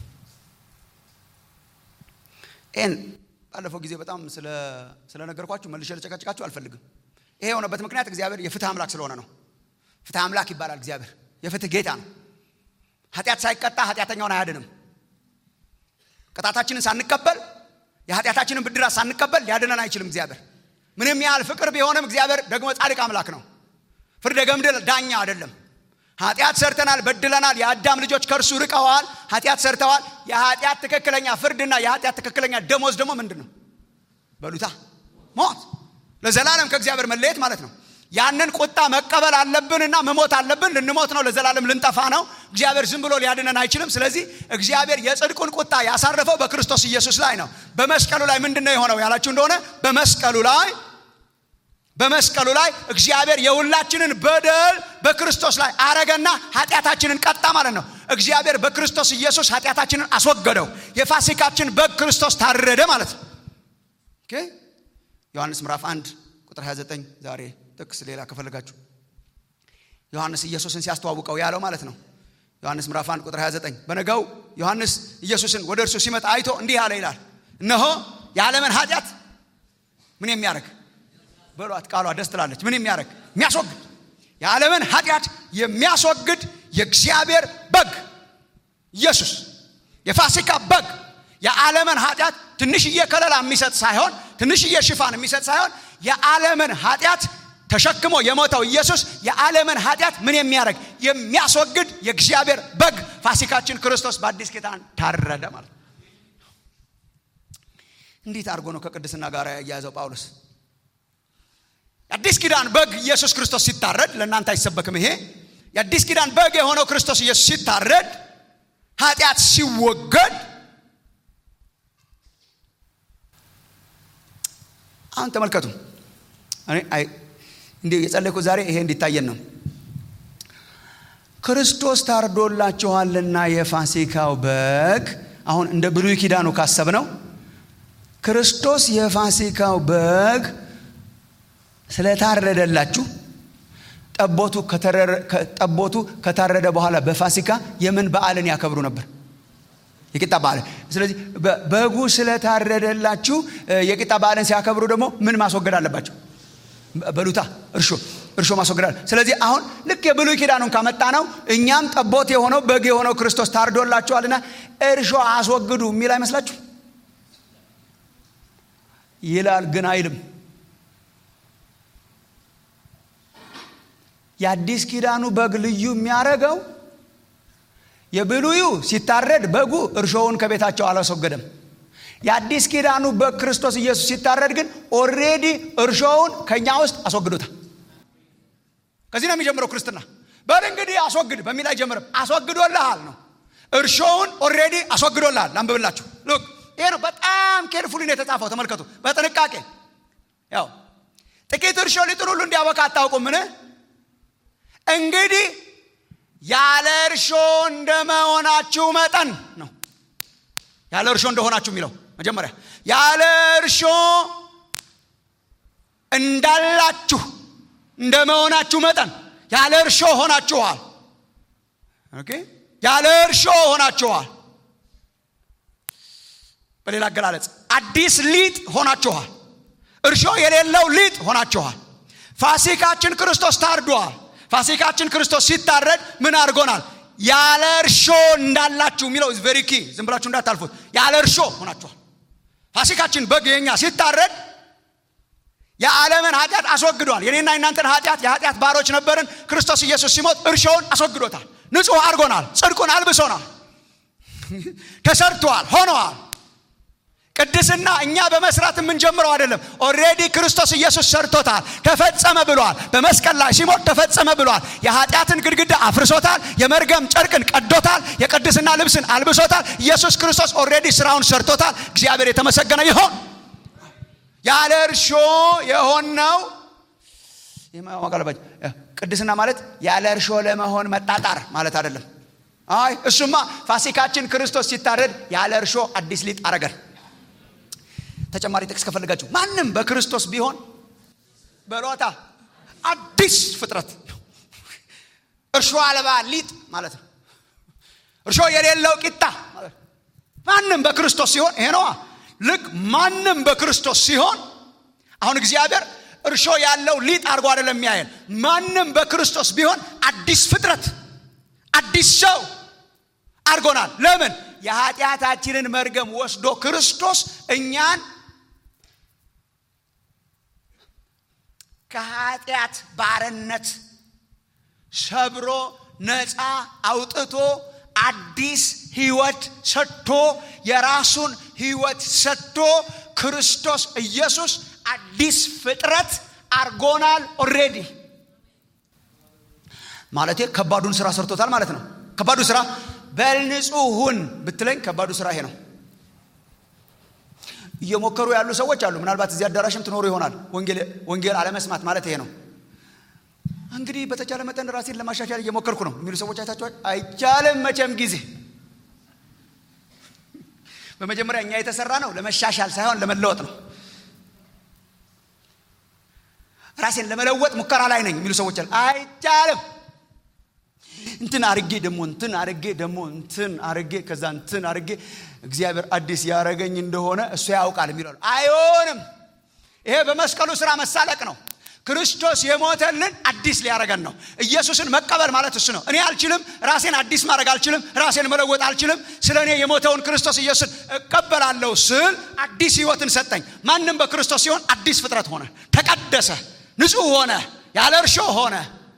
ይህን ባለፈው ጊዜ በጣም ስለነገርኳችሁ መልሼ ልጨቀጭቃችሁ አልፈልግም ይሄ የሆነበት ምክንያት እግዚአብሔር የፍትህ አምላክ ስለሆነ ነው ፍትህ አምላክ ይባላል እግዚአብሔር የፍትህ ጌታ ነው ኃጢአት ሳይቀጣ ኃጢአተኛውን አያድንም ቅጣታችንን ሳንቀበል የኃጢአታችንን ብድራት ሳንቀበል ሊያድነን አይችልም እግዚአብሔር ምንም ያህል ፍቅር ቢሆንም እግዚአብሔር ደግሞ ጻድቅ አምላክ ነው ፍርደ ገምድል ዳኛ አይደለም ኃጢአት ሰርተናል በድለናል የአዳም ልጆች ከእርሱ ርቀዋል ኃጢአት ሰርተዋል የኃጢአት ትክክለኛ ፍርድና የኃጢአት ትክክለኛ ደሞዝ ደግሞ ምንድን ነው በሉታ ሞት ለዘላለም ከእግዚአብሔር መለየት ማለት ነው ያንን ቁጣ መቀበል አለብንና መሞት አለብን ልንሞት ነው ለዘላለም ልንጠፋ ነው እግዚአብሔር ዝም ብሎ ሊያድነን አይችልም ስለዚህ እግዚአብሔር የጽድቁን ቁጣ ያሳረፈው በክርስቶስ ኢየሱስ ላይ ነው በመስቀሉ ላይ ምንድን ነው የሆነው ያላችሁ እንደሆነ በመስቀሉ ላይ በመስቀሉ ላይ እግዚአብሔር የሁላችንን በደል በክርስቶስ ላይ አረገና ኃጢአታችንን ቀጣ ማለት ነው እግዚአብሔር በክርስቶስ ኢየሱስ ኃጢአታችንን አስወገደው የፋሲካችን በግ ክርስቶስ ታረደ ማለት ነው ዮሐንስ ምዕራፍ 1 ቁጥር 29 ዛሬ ጥቅስ ሌላ ከፈለጋችሁ ዮሐንስ ኢየሱስን ሲያስተዋውቀው ያለው ማለት ነው ዮሐንስ ምዕራፍ 1 ቁጥር 29 በነገው ዮሐንስ ኢየሱስን ወደ እርሱ ሲመጣ አይቶ እንዲህ አለ ይላል እነሆ የዓለምን ኃጢአት ምን የሚያደርግ በሏት ቃሏ ደስ ትላለች ምን የሚያደርግ የሚያስወግድ የዓለምን ኃጢአት የሚያስወግድ የእግዚአብሔር በግ ኢየሱስ የፋሲካ በግ የዓለምን ኃጢአት ትንሽዬ ከለላ የሚሰጥ ሳይሆን ትንሽዬ ሽፋን የሚሰጥ ሳይሆን የዓለምን ኃጢአት ተሸክሞ የሞተው ኢየሱስ የዓለምን ኃጢአት ምን የሚያደርግ የሚያስወግድ የእግዚአብሔር በግ ፋሲካችን ክርስቶስ በአዲስ ኪዳን ታረደ ማለት እንዴት አድርጎ ነው ከቅድስና ጋር ያያዘው ጳውሎስ የአዲስ ኪዳን በግ ኢየሱስ ክርስቶስ ሲታረድ ለእናንተ አይሰበክም ይሄ የአዲስ ኪዳን በግ የሆነው ክርስቶስ ኢየሱስ ሲታረድ ኃጢአት ሲወገድ አሁን ተመልከቱ እንዲሁ የጸለይኩት ዛሬ ይሄ እንዲታየን ነው ክርስቶስ ታርዶላችኋልና የፋሲካው በግ አሁን እንደ ብሉይ ኪዳኑ ካሰብ ነው ክርስቶስ የፋሲካው በግ ስለታረደላችሁ ጠቦቱ ከታረደ በኋላ በፋሲካ የምን በዓልን ያከብሩ ነበር የቂጣ በዓልን ስለዚህ በጉ ስለታረደላችሁ የቂጣ በዓልን ሲያከብሩ ደግሞ ምን ማስወገድ አለባቸው በሉታ እርሾ እርሾ ማስወገድ አለ ስለዚህ አሁን ልክ የብሉይ ኪዳኑን ካመጣ ነው እኛም ጠቦት የሆነው በግ የሆነው ክርስቶስ ታርዶላችኋልና እርሾ አስወግዱ የሚል አይመስላችሁ ይላል ግን አይልም የአዲስ ኪዳኑ በግ ልዩ የሚያደርገው የብሉዩ ሲታረድ በጉ እርሾውን ከቤታቸው አላስወገደም የአዲስ ኪዳኑ በግ ክርስቶስ ኢየሱስ ሲታረድ ግን ኦሬዲ እርሾውን ከእኛ ውስጥ አስወግዶታል ከዚህ ነው የሚጀምረው ክርስትና በል እንግዲህ አስወግድ በሚል አይጀምርም አስወግዶልሃል ነው እርሾውን ኦሬዲ አስወግዶልሃል ላንብብላችሁ ሉክ ይሄ ነው በጣም ኬርፉሊ ነው የተጻፈው ተመልከቱ በጥንቃቄ ያው ጥቂት እርሾ ሊጥን ሁሉ እንዲያበቃ አታውቁምን እንግዲህ ያለ እርሾ እንደመሆናችሁ መጠን ነው ያለ እርሾ እንደሆናችሁ የሚለው መጀመሪያ ያለ እርሾ እንዳላችሁ እንደ መሆናችሁ መጠን ያለ እርሾ ሆናችኋል። ኦኬ ያለ እርሾ ሆናችኋል። በሌላ አገላለጽ አዲስ ሊጥ ሆናችኋል። እርሾ የሌለው ሊጥ ሆናችኋል። ፋሲካችን ክርስቶስ ታርዷል። ፋሲካችን ክርስቶስ ሲታረድ ምን አድርጎናል? ያለ እርሾ እንዳላችሁ የሚለው ቬሪ ኪ፣ ዝም ብላችሁ እንዳታልፉት። ያለ እርሾ ሆናችኋል። ፋሲካችን በግ የኛ ሲታረድ የዓለምን ኃጢአት አስወግዷል። የኔና የናንተን ኃጢአት የኃጢአት ባሮች ነበርን። ክርስቶስ ኢየሱስ ሲሞት እርሾውን አስወግዶታል። ንጹሕ አድርጎናል። ጽድቁን አልብሶናል። ተሰርቷል፣ ሆነዋል። ቅድስና እኛ በመስራት የምንጀምረው አይደለም። ኦሬዲ ክርስቶስ ኢየሱስ ሰርቶታል። ተፈጸመ ብሏል። በመስቀል ላይ ሲሞት ተፈጸመ ብሏል። የኃጢአትን ግድግዳ አፍርሶታል። የመርገም ጨርቅን ቀዶታል። የቅድስና ልብስን አልብሶታል። ኢየሱስ ክርስቶስ ኦሬዲ ስራውን ሰርቶታል። እግዚአብሔር የተመሰገነ ይሆን። ያለ እርሾ የሆነው ቅድስና ማለት ያለ እርሾ ለመሆን መጣጣር ማለት አይደለም። አይ እሱማ ፋሲካችን ክርስቶስ ሲታረድ ያለ እርሾ አዲስ ሊጥ አረገን። ተጨማሪ ጥቅስ ከፈልጋችሁ ማንም በክርስቶስ ቢሆን በሎታ አዲስ ፍጥረት እርሾ አልባ ሊጥ ማለት ነው። እርሾ የሌለው ቂጣ ማለት ነው። ማንም በክርስቶስ ሲሆን ይሄ ነዋ። ልክ ማንም በክርስቶስ ሲሆን አሁን እግዚአብሔር እርሾ ያለው ሊጥ አድርጎ አይደለም የሚያየን። ማንም በክርስቶስ ቢሆን አዲስ ፍጥረት አዲስ ሰው አድርጎናል። ለምን? የኃጢአታችንን መርገም ወስዶ ክርስቶስ እኛን ከኃጢአት ባርነት ሰብሮ ነፃ አውጥቶ አዲስ ህይወት ሰጥቶ የራሱን ህይወት ሰጥቶ ክርስቶስ ኢየሱስ አዲስ ፍጥረት አርጎናል። ኦሬዲ ማለቴ ከባዱን ስራ ሰርቶታል ማለት ነው። ከባዱ ስራ በልንጹህ ሁን ብትለኝ ከባዱ ስራ ይሄ ነው። እየሞከሩ ያሉ ሰዎች አሉ። ምናልባት እዚህ አዳራሽም ትኖሩ ይሆናል። ወንጌል አለመስማት ማለት ይሄ ነው። እንግዲህ በተቻለ መጠን ራሴን ለማሻሻል እየሞከርኩ ነው የሚሉ ሰዎች አይታችኋል። አይቻልም መቼም ጊዜ በመጀመሪያ እኛ የተሰራ ነው ለመሻሻል ሳይሆን ለመለወጥ ነው። ራሴን ለመለወጥ ሙከራ ላይ ነኝ የሚሉ ሰዎች አሉ። አይቻልም እንትን አርጌ ደግሞ እንትን አርጌ ደግሞ እንትን አርጌ ከዛ እንትን አርጌ እግዚአብሔር አዲስ ያረገኝ እንደሆነ እሱ ያውቃል የሚለው አይሆንም። ይሄ በመስቀሉ ስራ መሳለቅ ነው። ክርስቶስ የሞተልን አዲስ ሊያረገን ነው። ኢየሱስን መቀበል ማለት እሱ ነው። እኔ አልችልም፣ ራሴን አዲስ ማድረግ አልችልም፣ ራሴን መለወጥ አልችልም። ስለ እኔ የሞተውን ክርስቶስ ኢየሱስን እቀበላለሁ ስል አዲስ ህይወትን ሰጠኝ። ማንም በክርስቶስ ሲሆን አዲስ ፍጥረት ሆነ፣ ተቀደሰ፣ ንጹሕ ሆነ፣ ያለ እርሾ ሆነ።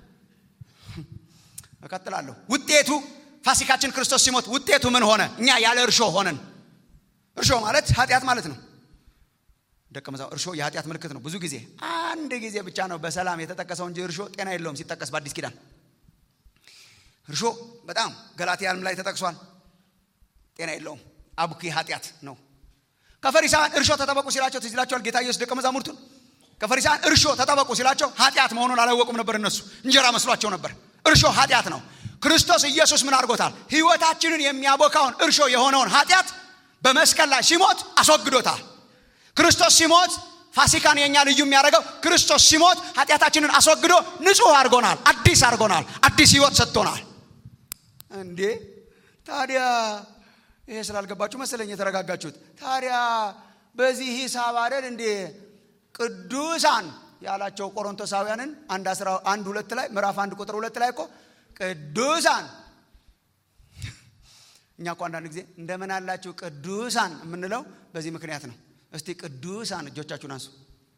እቀጥላለሁ። ውጤቱ ፋሲካችን ክርስቶስ ሲሞት ውጤቱ ምን ሆነ? እኛ ያለ እርሾ ሆነን። እርሾ ማለት ኃጢአት ማለት ነው። ደቀ መዛሙርት እርሾ የኃጢአት ምልክት ነው። ብዙ ጊዜ አንድ ጊዜ ብቻ ነው በሰላም የተጠቀሰው እንጂ እርሾ ጤና የለውም ሲጠቀስ በአዲስ ኪዳን። እርሾ በጣም ገላትያንም ላይ ተጠቅሷል። ጤና የለውም፣ አቡኪ ኃጢአት ነው። ከፈሪሳውያን እርሾ ተጠበቁ ሲላቸው ትዝ ይላቸዋል ጌታ ኢየሱስ ደቀ መዛሙርቱን። ከፈሪሳውያን እርሾ ተጠበቁ ሲላቸው ኃጢአት መሆኑን አላወቁም ነበር። እነሱ እንጀራ መስሏቸው ነበር። እርሾ ኃጢአት ነው። ክርስቶስ ኢየሱስ ምን አድርጎታል? ህይወታችንን የሚያቦካውን እርሾ የሆነውን ኃጢአት በመስቀል ላይ ሲሞት አስወግዶታል። ክርስቶስ ሲሞት ፋሲካን የኛ ልዩ የሚያደርገው ክርስቶስ ሲሞት ኃጢአታችንን አስወግዶ ንጹሕ አድርጎናል፣ አዲስ አድርጎናል፣ አዲስ ህይወት ሰጥቶናል። እንዴ ታዲያ ይሄ ስላልገባችሁ መሰለኝ የተረጋጋችሁት። ታዲያ በዚህ ሂሳብ አይደል እንዴ ቅዱሳን ያላቸው ቆሮንቶሳውያንን አንድ አስራ አንድ ሁለት ላይ ምዕራፍ አንድ ቁጥር ሁለት ላይ እኮ ቅዱሳን እኛ እኮ አንዳንድ ጊዜ እንደምን አላችሁ ቅዱሳን የምንለው በዚህ ምክንያት ነው። እስቲ ቅዱሳን እጆቻችሁን አንሱ።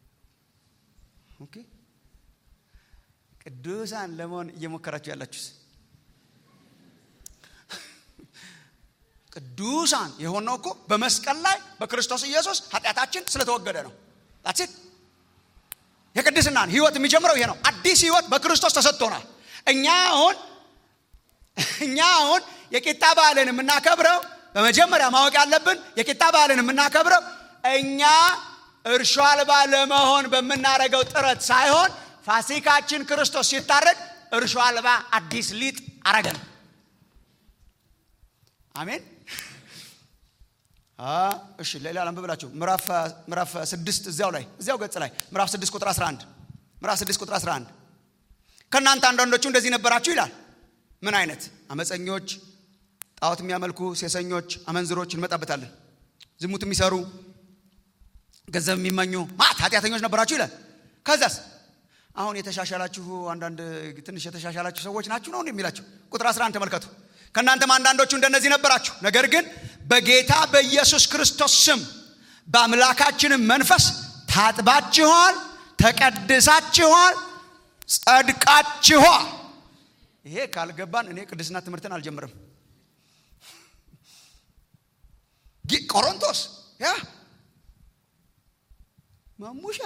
ኦኬ ቅዱሳን ለመሆን እየሞከራችሁ ያላችሁስ ቅዱሳን የሆነው እኮ በመስቀል ላይ በክርስቶስ ኢየሱስ ኃጢአታችን ስለተወገደ ነው። ዳትስ የቅድስናን ህይወት የሚጀምረው ይሄ ነው። አዲስ ህይወት በክርስቶስ ተሰጥቶናል። እኛ አሁን እኛ አሁን የቂጣ በዓልን የምናከብረው በመጀመሪያ ማወቅ ያለብን የቂጣ በዓልን የምናከብረው እኛ እርሾ አልባ ለመሆን በምናደርገው ጥረት ሳይሆን ፋሲካችን ክርስቶስ ሲታረድ እርሾ አልባ አዲስ ሊጥ አረገን። አሜን። እሺ ሌላ ላንብብላችሁ ምዕራፍ ስድስት እዚያው ላይ እዚያው ገጽ ላይ ምዕራፍ ስድስት ቁጥር 11 ምዕራፍ ስድስት ቁጥር 11 ከእናንተ አንዳንዶቹ እንደዚህ ነበራችሁ ይላል ምን አይነት አመፀኞች ጣዖት የሚያመልኩ ሴሰኞች አመንዝሮች እንመጣበታለን ዝሙት የሚሰሩ ገንዘብ የሚመኙ ማት ኃጢአተኞች ነበራችሁ ይላል ከዛስ አሁን የተሻሻላችሁ አንዳንድ ትንሽ የተሻሻላችሁ ሰዎች ናችሁ ነው የሚላችሁ ቁጥር 11 ተመልከቱ ከእናንተም አንዳንዶቹ እንደነዚህ ነበራችሁ ነገር ግን በጌታ በኢየሱስ ክርስቶስ ስም በአምላካችንም መንፈስ ታጥባችኋል ተቀድሳችኋል ጸድቃችኋል ይሄ ካልገባን እኔ ቅድስና ትምህርትን አልጀምርም ቆሮንቶስ ያ ማሙሻ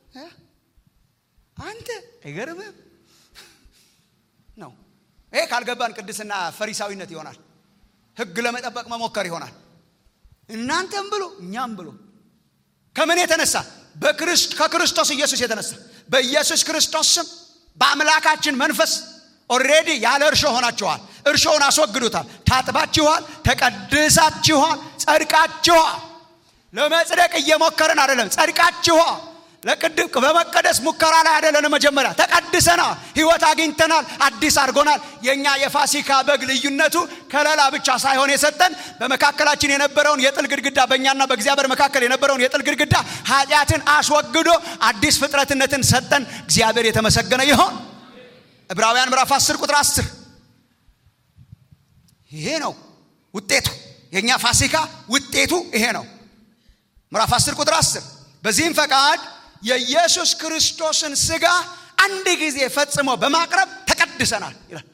አንተ አይገርምም ነው ይሄ ካልገባን ቅድስና ፈሪሳዊነት ይሆናል ህግ ለመጠበቅ መሞከር ይሆናል እናንተም ብሎ እኛም ብሎ ከምን የተነሳ ከክርስቶስ ኢየሱስ የተነሳ በኢየሱስ ክርስቶስ ስም በአምላካችን መንፈስ ኦሬዲ ያለ እርሾ ሆናችኋል እርሾውን አስወግዱታል ታጥባችኋል ተቀድሳችኋል ጸድቃችኋል ለመጽደቅ እየሞከርን አይደለም ጸድቃችኋል ለቅድም በመቀደስ ሙከራ ላይ አይደለን መጀመሪያ ተቀድሰናል ህይወት አግኝተናል አዲስ አድርጎናል የእኛ የፋሲካ በግ ልዩነቱ ከለላ ብቻ ሳይሆን የሰጠን በመካከላችን የነበረውን የጥል ግድግዳ በእኛና በእግዚአብሔር መካከል የነበረውን የጥል ግድግዳ ኃጢአትን አስወግዶ አዲስ ፍጥረትነትን ሰጠን እግዚአብሔር የተመሰገነ ይሆን ዕብራውያን ምዕራፍ 10 ቁጥር 10 ይሄ ነው ውጤቱ የእኛ ፋሲካ ውጤቱ ይሄ ነው ምዕራፍ 10 ቁጥር 10 በዚህም ፈቃድ የኢየሱስ ክርስቶስን ስጋ አንድ ጊዜ ፈጽሞ በማቅረብ ተቀድሰናል ይላል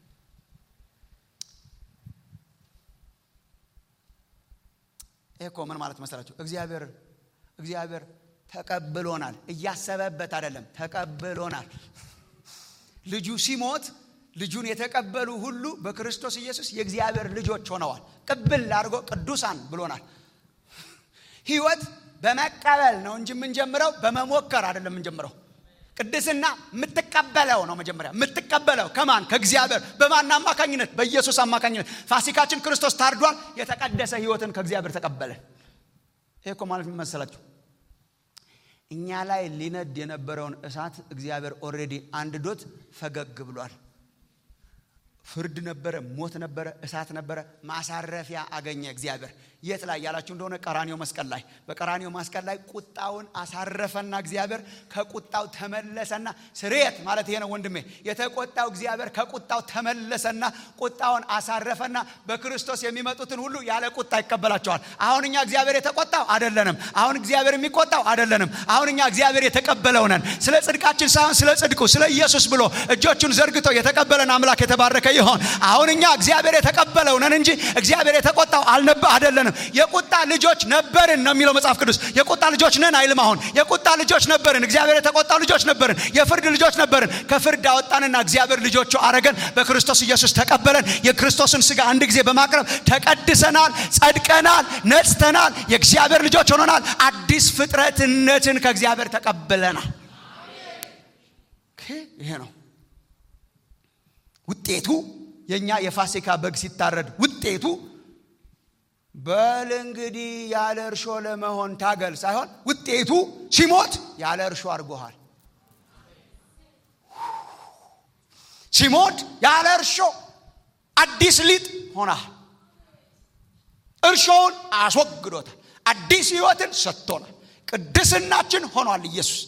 ይህ እኮ ምን ማለት መሰላችሁ እግዚአብሔር እግዚአብሔር ተቀብሎናል እያሰበበት አይደለም ተቀብሎናል ልጁ ሲሞት ልጁን የተቀበሉ ሁሉ በክርስቶስ ኢየሱስ የእግዚአብሔር ልጆች ሆነዋል ቅብል አድርጎ ቅዱሳን ብሎናል ህይወት በመቀበል ነው እንጂ የምንጀምረው በመሞከር አይደለም የምንጀምረው ቅድስና የምትቀበለው ነው መጀመሪያ የምትቀበለው ከማን ከእግዚአብሔር በማን አማካኝነት በኢየሱስ አማካኝነት ፋሲካችን ክርስቶስ ታርዷል የተቀደሰ ህይወትን ከእግዚአብሔር ተቀበለን ይህ እኮ ማለት መሰላችሁ እኛ ላይ ሊነድ የነበረውን እሳት እግዚአብሔር ኦሬዲ አንድዶት ፈገግ ብሏል ፍርድ ነበረ ሞት ነበረ እሳት ነበረ ማሳረፊያ አገኘ እግዚአብሔር የት ላይ ያላችሁ እንደሆነ ቀራኒው መስቀል ላይ በቀራኒው መስቀል ላይ ቁጣውን አሳረፈና እግዚአብሔር ከቁጣው ተመለሰና ስርየት ማለት ይሄ ነው ወንድሜ የተቆጣው እግዚአብሔር ከቁጣው ተመለሰና ቁጣውን አሳረፈና በክርስቶስ የሚመጡትን ሁሉ ያለ ቁጣ ይቀበላቸዋል አሁን እኛ እግዚአብሔር የተቆጣው አደለንም አሁን እግዚአብሔር የሚቆጣው አደለንም አሁን እኛ እግዚአብሔር የተቀበለው ነን ስለ ጽድቃችን ሳይሆን ስለ ጽድቁ ስለ ኢየሱስ ብሎ እጆቹን ዘርግቶ የተቀበለን አምላክ የተባረከ ይሆን አሁን እኛ እግዚአብሔር የተቀበለው ነን እንጂ እግዚአብሔር የተቆጣው አልነበ አደለንም የቁጣ ልጆች ነበርን ነው የሚለው መጽሐፍ ቅዱስ የቁጣ ልጆች ነን አይልም አሁን የቁጣ ልጆች ነበርን እግዚአብሔር የተቆጣው ልጆች ነበርን የፍርድ ልጆች ነበርን ከፍርድ አወጣንና እግዚአብሔር ልጆቹ አረገን በክርስቶስ ኢየሱስ ተቀበለን የክርስቶስን ስጋ አንድ ጊዜ በማቅረብ ተቀድሰናል ጸድቀናል ነጽተናል የእግዚአብሔር ልጆች ሆነናል አዲስ ፍጥረትነትን ከእግዚአብሔር ተቀብለናል ይሄ ነው ውጤቱ የእኛ የፋሲካ በግ ሲታረድ ውጤቱ በል እንግዲህ ያለ እርሾ ለመሆን ታገል ሳይሆን ውጤቱ ሲሞት ያለ እርሾ አድርጎሃል ሲሞት ያለ እርሾ አዲስ ሊጥ ሆናል እርሾውን አስወግዶታል አዲስ ህይወትን ሰጥቶናል ቅድስናችን ሆኗል ኢየሱስ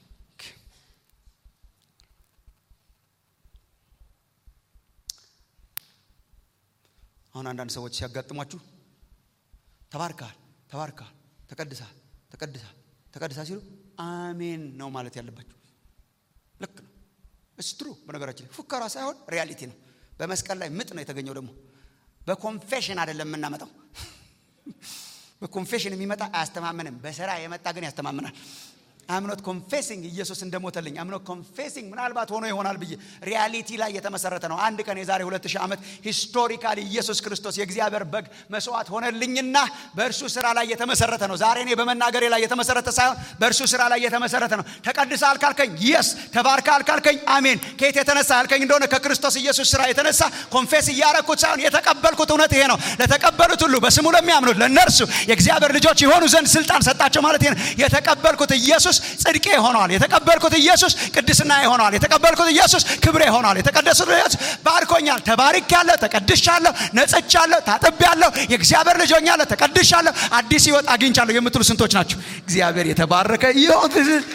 አሁን አንዳንድ ሰዎች ሲያጋጥሟችሁ ተባርካል ተባርካል ተቀድሳል ተቀድሳል ተቀድሳ ሲሉ አሜን ነው ማለት ያለባችሁ ልክ ነው እስትሩ በነገራችን ፉከራ ሳይሆን ሪያሊቲ ነው በመስቀል ላይ ምጥ ነው የተገኘው ደግሞ በኮንፌሽን አይደለም የምናመጣው በኮንፌሽን የሚመጣ አያስተማምንም በስራ የመጣ ግን ያስተማምናል አምኖት ኮንፌሲንግ ኢየሱስ እንደሞተልኝ አምኖት ኮንፌሲንግ ምናልባት ሆኖ ይሆናል ብዬ ሪያሊቲ ላይ የተመሰረተ ነው አንድ ቀን የዛሬ ሁለት ሺህ ዓመት ሂስቶሪካሊ ኢየሱስ ክርስቶስ የእግዚአብሔር በግ መስዋዕት ሆነልኝና በእርሱ ስራ ላይ የተመሰረተ ነው ዛሬ እኔ በመናገሬ ላይ የተመሰረተ ሳይሆን በእርሱ ስራ ላይ የተመሰረተ ነው ተቀድሰ አልካልከኝ የስ ተባርካ አልካልከኝ አሜን ከየት የተነሳ ያልከኝ እንደሆነ ከክርስቶስ ኢየሱስ ስራ የተነሳ ኮንፌስ እያረኩት ሳይሆን የተቀበልኩት እውነት ይሄ ነው ለተቀበሉት ሁሉ በስሙ ለሚያምኑት ለእነርሱ የእግዚአብሔር ልጆች የሆኑ ዘንድ ስልጣን ሰጣቸው ማለት ይሄ ነው የተቀበልኩት ኢየሱስ ጽድቄ ሆነዋል የተቀበልኩት ኢየሱስ ቅድስና ሆነዋል የተቀበልኩት ኢየሱስ ክብሬ ሆነዋል የተቀደሱት ኢየሱስ ባርኮኛል ተባርክ ያለሁ ተቀድሻለሁ ነጽቻለሁ ታጥቤያለሁ የእግዚአብሔር ልጅ ሆኛለሁ ተቀድሻለሁ አዲስ ህይወት አግኝቻለሁ የምትሉ ስንቶች ናቸው እግዚአብሔር የተባረከ ይሁን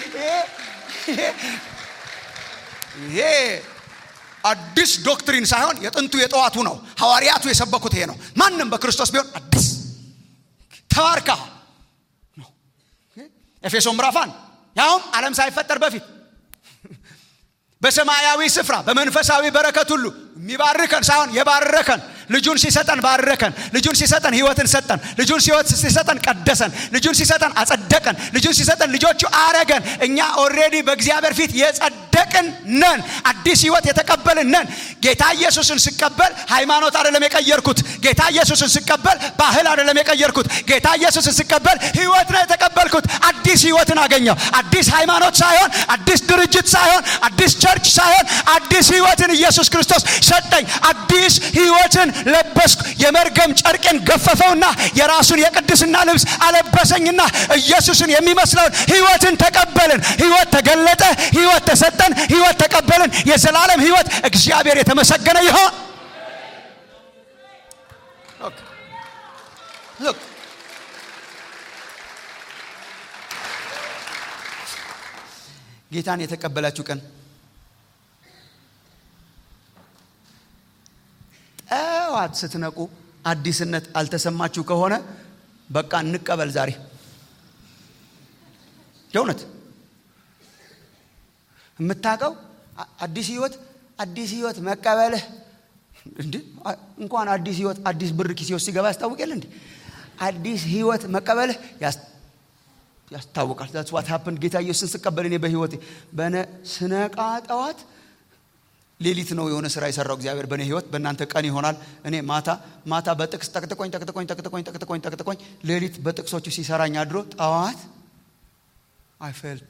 ይሄ አዲስ ዶክትሪን ሳይሆን የጥንቱ የጠዋቱ ነው ሐዋርያቱ የሰበኩት ይሄ ነው ማንም በክርስቶስ ቢሆን አዲስ ተባርካ ነው ኤፌሶ ምዕራፋን ያውም ዓለም ሳይፈጠር በፊት በሰማያዊ ስፍራ በመንፈሳዊ በረከት ሁሉ የሚባርከን ሳይሆን የባረከን ልጁን ሲሰጠን ባረከን ልጁን ሲሰጠን ህይወትን ሰጠን ልጁን ሲሰጠን ቀደሰን ልጁን ሲሰጠን አጸደቀን ልጁን ሲሰጠን ልጆቹ አረገን እኛ ኦሬዲ በእግዚአብሔር ፊት የጸደቅን ነን አዲስ ህይወት የተቀበልን ነን ጌታ ኢየሱስን ስቀበል ሃይማኖት አይደለም የቀየርኩት ጌታ ኢየሱስን ስቀበል ባህል አይደለም የቀየርኩት ጌታ ኢየሱስን ስቀበል ህይወት ነው የተቀበልኩት አዲስ ህይወትን አገኘው አዲስ ሃይማኖት ሳይሆን አዲስ ድርጅት ሳይሆን አዲስ ቸርች ሳይሆን አዲስ ህይወትን ኢየሱስ ክርስቶስ ሰጠኝ አዲስ ህይወትን ለበስኩ የመርገም ጨርቄን ገፈፈውና የራሱን የቅድስና ልብስ አለበሰኝና ኢየሱስን የሚመስለውን ህይወትን ተቀበልን ህይወት ተገለጠ ህይወት ተሰጠን ህይወት ተቀበልን የዘላለም ህይወት እግዚአብሔር የተመሰገነ ይሆን Look. ጌታን የተቀበላችሁ ቀን ጠዋት ስትነቁ አዲስነት አልተሰማችሁ ከሆነ በቃ እንቀበል ዛሬ የእውነት የምታውቀው አዲስ ህይወት አዲስ ህይወት መቀበልህ እንዲ እንኳን አዲስ ህይወት አዲስ ብር ኪሴ ውስጥ ሲገባ ያስታውቅ እንዲ አዲስ ህይወት መቀበልህ ያስታውቃል ዛትስ ዋት ሀፕን ጌታ ኢየሱስን ስቀበል እኔ በህይወቴ በነ ስነቃ ጠዋት ሌሊት ነው የሆነ ስራ የሰራው እግዚአብሔር በእኔ ህይወት በእናንተ ቀን ይሆናል እኔ ማታ ማታ በጥቅስ ጠቅጥቆኝ ጠቅጥቆኝ ጠቅጥቆኝ ጠቅጥቆኝ ጠቅጥቆኝ ሌሊት በጥቅሶቹ ሲሰራኝ አድሮ ጠዋት አይፈልድ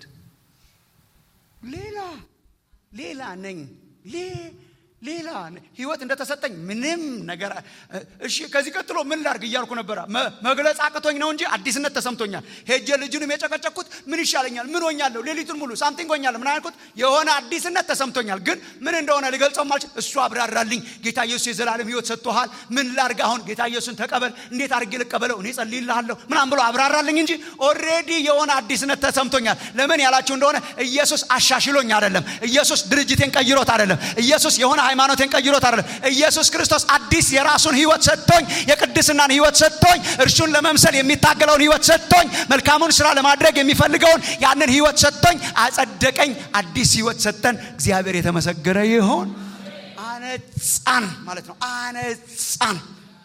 ሌላ ሌላ ነኝ ሌላ ህይወት እንደተሰጠኝ ምንም ነገር እሺ ከዚህ ቀጥሎ ምን ላርግ እያልኩ ነበረ መግለጽ አቅቶኝ ነው እንጂ አዲስነት ተሰምቶኛል ሄጀ ልጁንም የጨቀጨኩት ምን ይሻለኛል ምን ሆኛለሁ ሌሊቱን ሙሉ ሳምቲንግ ሆኛለሁ ምን አልኩት የሆነ አዲስነት ተሰምቶኛል ግን ምን እንደሆነ ሊገልጸው ማልችል እሱ አብራራልኝ ጌታ ኢየሱስ የዘላለም ህይወት ሰጥቶሃል ምን ላርግ አሁን ጌታ ኢየሱስን ተቀበል እንዴት አድርጌ ልቀበለው እኔ ጸልይልሃለሁ ምናም ብሎ አብራራልኝ እንጂ ኦሬዲ የሆነ አዲስነት ተሰምቶኛል ለምን ያላችሁ እንደሆነ ኢየሱስ አሻሽሎኝ አይደለም ኢየሱስ ድርጅቴን ቀይሮት አይደለም ኢየሱስ የሆነ ሃይማኖቴን ቀይሮት አይደለም ኢየሱስ ክርስቶስ አዲስ የራሱን ህይወት ሰጥቶኝ የቅድስናን ህይወት ሰጥቶኝ እርሱን ለመምሰል የሚታገለውን ህይወት ሰጥቶኝ መልካሙን ስራ ለማድረግ የሚፈልገውን ያንን ህይወት ሰጥቶኝ አጸደቀኝ አዲስ ህይወት ሰጠን እግዚአብሔር የተመሰገረ ይሆን አነጻን ማለት ነው አነጻን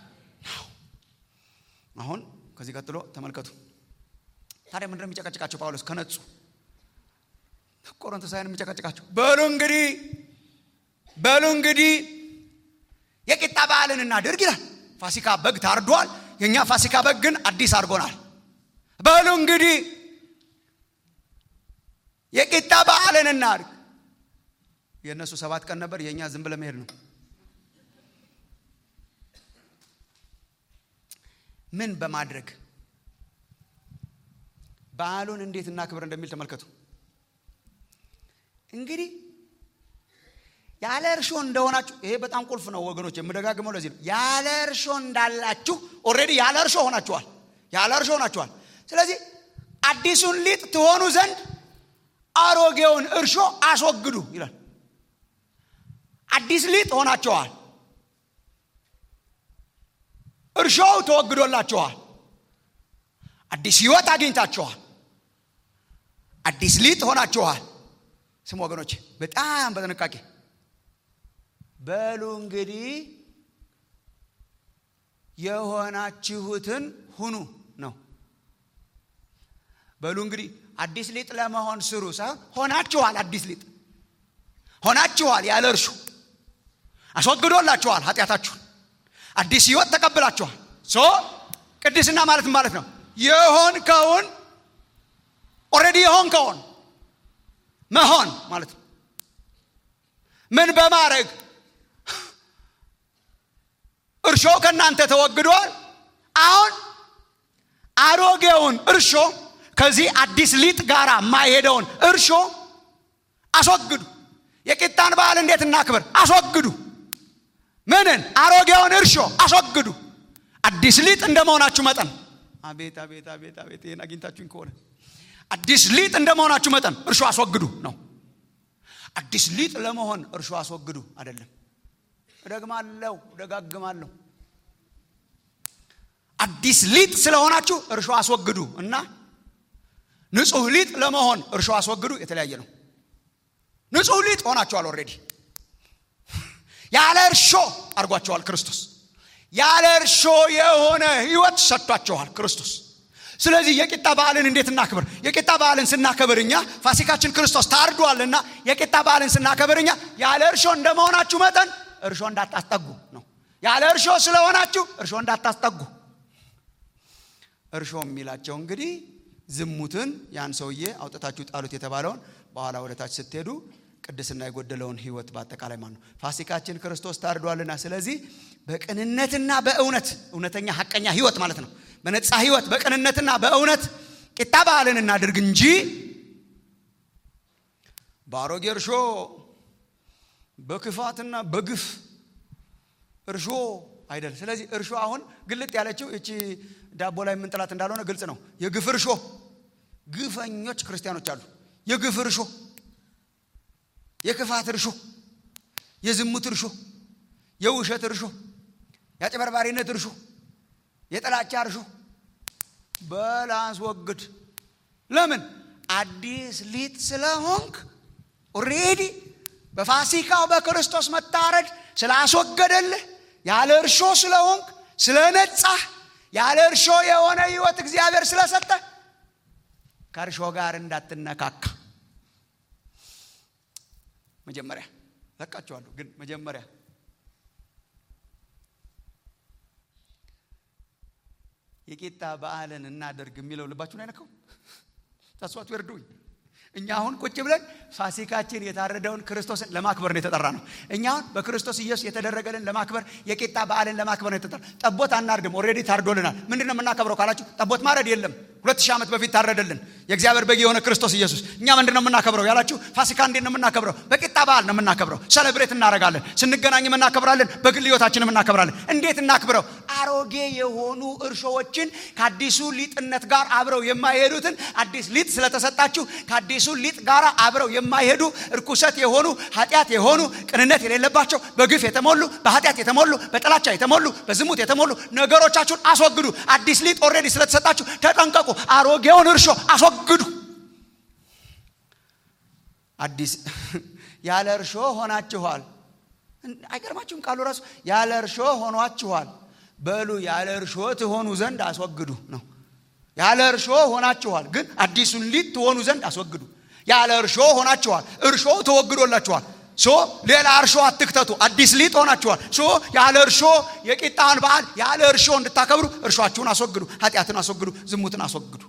አሁን ከዚህ ቀጥሎ ተመልከቱ ታዲያ ምንድነው የሚጨቀጭቃቸው ጳውሎስ ከነጹ ቆሮንቶሳውያን የሚጨቀጭቃቸው በሉ እንግዲህ በሉ እንግዲህ የቂጣ በዓልን እናድርግ ይላል ፋሲካ በግ ታርዷል የእኛ ፋሲካ በግ ግን አዲስ አድርጎናል በሉ እንግዲህ የቂጣ በዓልን እናድርግ የእነሱ ሰባት ቀን ነበር የእኛ ዝም ብለ መሄድ ነው ምን በማድረግ በዓሉን እንዴት እናክብር እንደሚል ተመልከቱ እንግዲህ ያለ እርሾ እንደሆናችሁ ይሄ በጣም ቁልፍ ነው ወገኖች የምደጋግመው ለዚህ ነው ያለ እርሾ እንዳላችሁ ኦሬዲ ያለ እርሾ ሆናችኋል ያለ እርሾ ሆናችኋል ስለዚህ አዲሱን ሊጥ ትሆኑ ዘንድ አሮጌውን እርሾ አስወግዱ ይላል አዲስ ሊጥ ሆናችኋል እርሾው ተወግዶላችኋል አዲስ ህይወት አግኝታችኋል አዲስ ሊጥ ሆናችኋል ስም ወገኖች በጣም በጥንቃቄ በሉ እንግዲህ የሆናችሁትን ሁኑ ነው በሉ እንግዲህ አዲስ ሊጥ ለመሆን ስሩ ሳይሆን ሆናችኋል። አዲስ ሊጥ ሆናችኋል። ያለ እርሾ አስወግዶላችኋል ኃጢአታችሁን። አዲስ ህይወት ተቀብላችኋል። ሶ ቅድስና ማለት ማለት ነው የሆንከውን ኦልሬዲ የሆንከውን መሆን ማለት ነው። ምን በማድረግ እርሾ ከእናንተ ተወግዷል። አሁን አሮጌውን እርሾ ከዚህ አዲስ ሊጥ ጋር የማይሄደውን እርሾ አስወግዱ። የቂጣን በዓል እንዴት እናክብር? አስወግዱ። ምንን? አሮጌውን እርሾ አስወግዱ። አዲስ ሊጥ እንደ መሆናችሁ መጠን አቤት አቤት አቤት አቤት ይህን አግኝታችሁኝ ከሆነ አዲስ ሊጥ እንደ መሆናችሁ መጠን እርሾ አስወግዱ ነው። አዲስ ሊጥ ለመሆን እርሾ አስወግዱ አይደለም። እደግማለሁ፣ እደጋግማለሁ። አዲስ ሊጥ ስለሆናችሁ እርሾ አስወግዱ እና ንጹህ ሊጥ ለመሆን እርሾ አስወግዱ የተለያየ ነው። ንጹህ ሊጥ ሆናችኋል። ኦልሬዲ ያለ እርሾ አድርጓቸዋል ክርስቶስ። ያለ እርሾ የሆነ ህይወት ሰጥቷቸዋል ክርስቶስ። ስለዚህ የቂጣ በዓልን እንዴት እናክብር? የቂጣ በዓልን ስናከብር እኛ ፋሲካችን ክርስቶስ ታርዷልና የቂጣ በዓልን ስናከብር እኛ ያለ እርሾ እንደመሆናችሁ መጠን እርሾ እንዳታስጠጉ ነው። ያለ እርሾ ስለሆናችሁ እርሾ እንዳታስጠጉ። እርሾ የሚላቸው እንግዲህ ዝሙትን ያን ሰውዬ አውጥታችሁ ጣሉት የተባለውን በኋላ ወደ ታች ስትሄዱ ቅድስና የጎደለውን ህይወት በአጠቃላይ ማለት ነው። ፋሲካችን ክርስቶስ ታርዷልና ስለዚህ በቅንነትና በእውነት እውነተኛ ሀቀኛ ህይወት ማለት ነው። በነፃ ህይወት በቅንነትና በእውነት ቂጣ በዓልን እናድርግ እንጂ በአሮጌ እርሾ በክፋትና በግፍ እርሾ አይደል። ስለዚህ እርሾ አሁን ግልጥ ያለችው እቺ ዳቦ ላይ የምንጥላት እንዳልሆነ ግልጽ ነው። የግፍ እርሾ ግፈኞች ክርስቲያኖች አሉ። የግፍ እርሾ፣ የክፋት እርሾ፣ የዝሙት እርሾ፣ የውሸት እርሾ፣ የአጭበርባሪነት እርሾ፣ የጥላቻ እርሾ በላስወግድ። ለምን? አዲስ ሊጥ ስለሆንክ ኦሬዲ በፋሲካው በክርስቶስ መታረድ ስላስወገደልህ ያለ እርሾ ስለሆንክ ስለነጻህ ያለ እርሾ የሆነ ህይወት እግዚአብሔር ስለሰጠ ከእርሾ ጋር እንዳትነካካ መጀመሪያ ለቃችኋለሁ። ግን መጀመሪያ የቂጣ በዓልን እናደርግ የሚለው ልባችሁን አይነካው? ተስዋቱ ይርዱኝ። እኛ አሁን ቁጭ ብለን ፋሲካችን የታረደውን ክርስቶስን ለማክበር ነው የተጠራ ነው። እኛ አሁን በክርስቶስ ኢየሱስ የተደረገልን ለማክበር የቂጣ በዓልን ለማክበር ነው የተጠራ። ጠቦት አናርድም፣ ኦልሬዲ ታርዶልናል። ምንድን ነው የምናከብረው ካላችሁ፣ ጠቦት ማረድ የለም። ሁለት ሺህ ዓመት በፊት ታረደልን የእግዚአብሔር በግ የሆነ ክርስቶስ ኢየሱስ። እኛ ምንድን ነው የምናከብረው ያላችሁ፣ ፋሲካ እንዴት ነው የምናከብረው? በቂጣ በዓል ነው የምናከብረው። ሰለብሬት እናደርጋለን። ስንገናኝም እናከብራለን። በግል ሕይወታችንም እናከብራለን። እንዴት እናክብረው? አሮጌ የሆኑ እርሾዎችን ከአዲሱ ሊጥነት ጋር አብረው የማይሄዱትን አዲስ ሊጥ ስለተሰጣችሁ ከአዲሱ ሊጥ ጋር አብረው የማይሄዱ እርኩሰት የሆኑ ኃጢአት የሆኑ ቅንነት የሌለባቸው በግፍ የተሞሉ በኃጢአት የተሞሉ በጥላቻ የተሞሉ በዝሙት የተሞሉ ነገሮቻችሁን አስወግዱ። አዲስ ሊጥ ኦልሬዲ ስለተሰጣችሁ ተጠንቀቁ። አሮጌውን እርሾ አስወግዱ። አዲስ ያለ እርሾ ሆናችኋል። አይገርማችሁም? ቃሉ ራሱ ያለ እርሾ ሆኗችኋል። በሉ ያለ እርሾ ትሆኑ ዘንድ አስወግዱ ነው። ያለ እርሾ ሆናችኋል፣ ግን አዲሱን ሊጥ ትሆኑ ዘንድ አስወግዱ። ያለ እርሾ ሆናችኋል፣ እርሾ ተወግዶላችኋል። ሶ ሌላ እርሾ አትክተቱ። አዲስ ሊጥ ሆናችኋል። ሶ ያለ እርሾ የቂጣን በዓል ያለ እርሾ እንድታከብሩ እርሾአችሁን አስወግዱ፣ ኃጢአትን አስወግዱ፣ ዝሙትን አስወግዱ።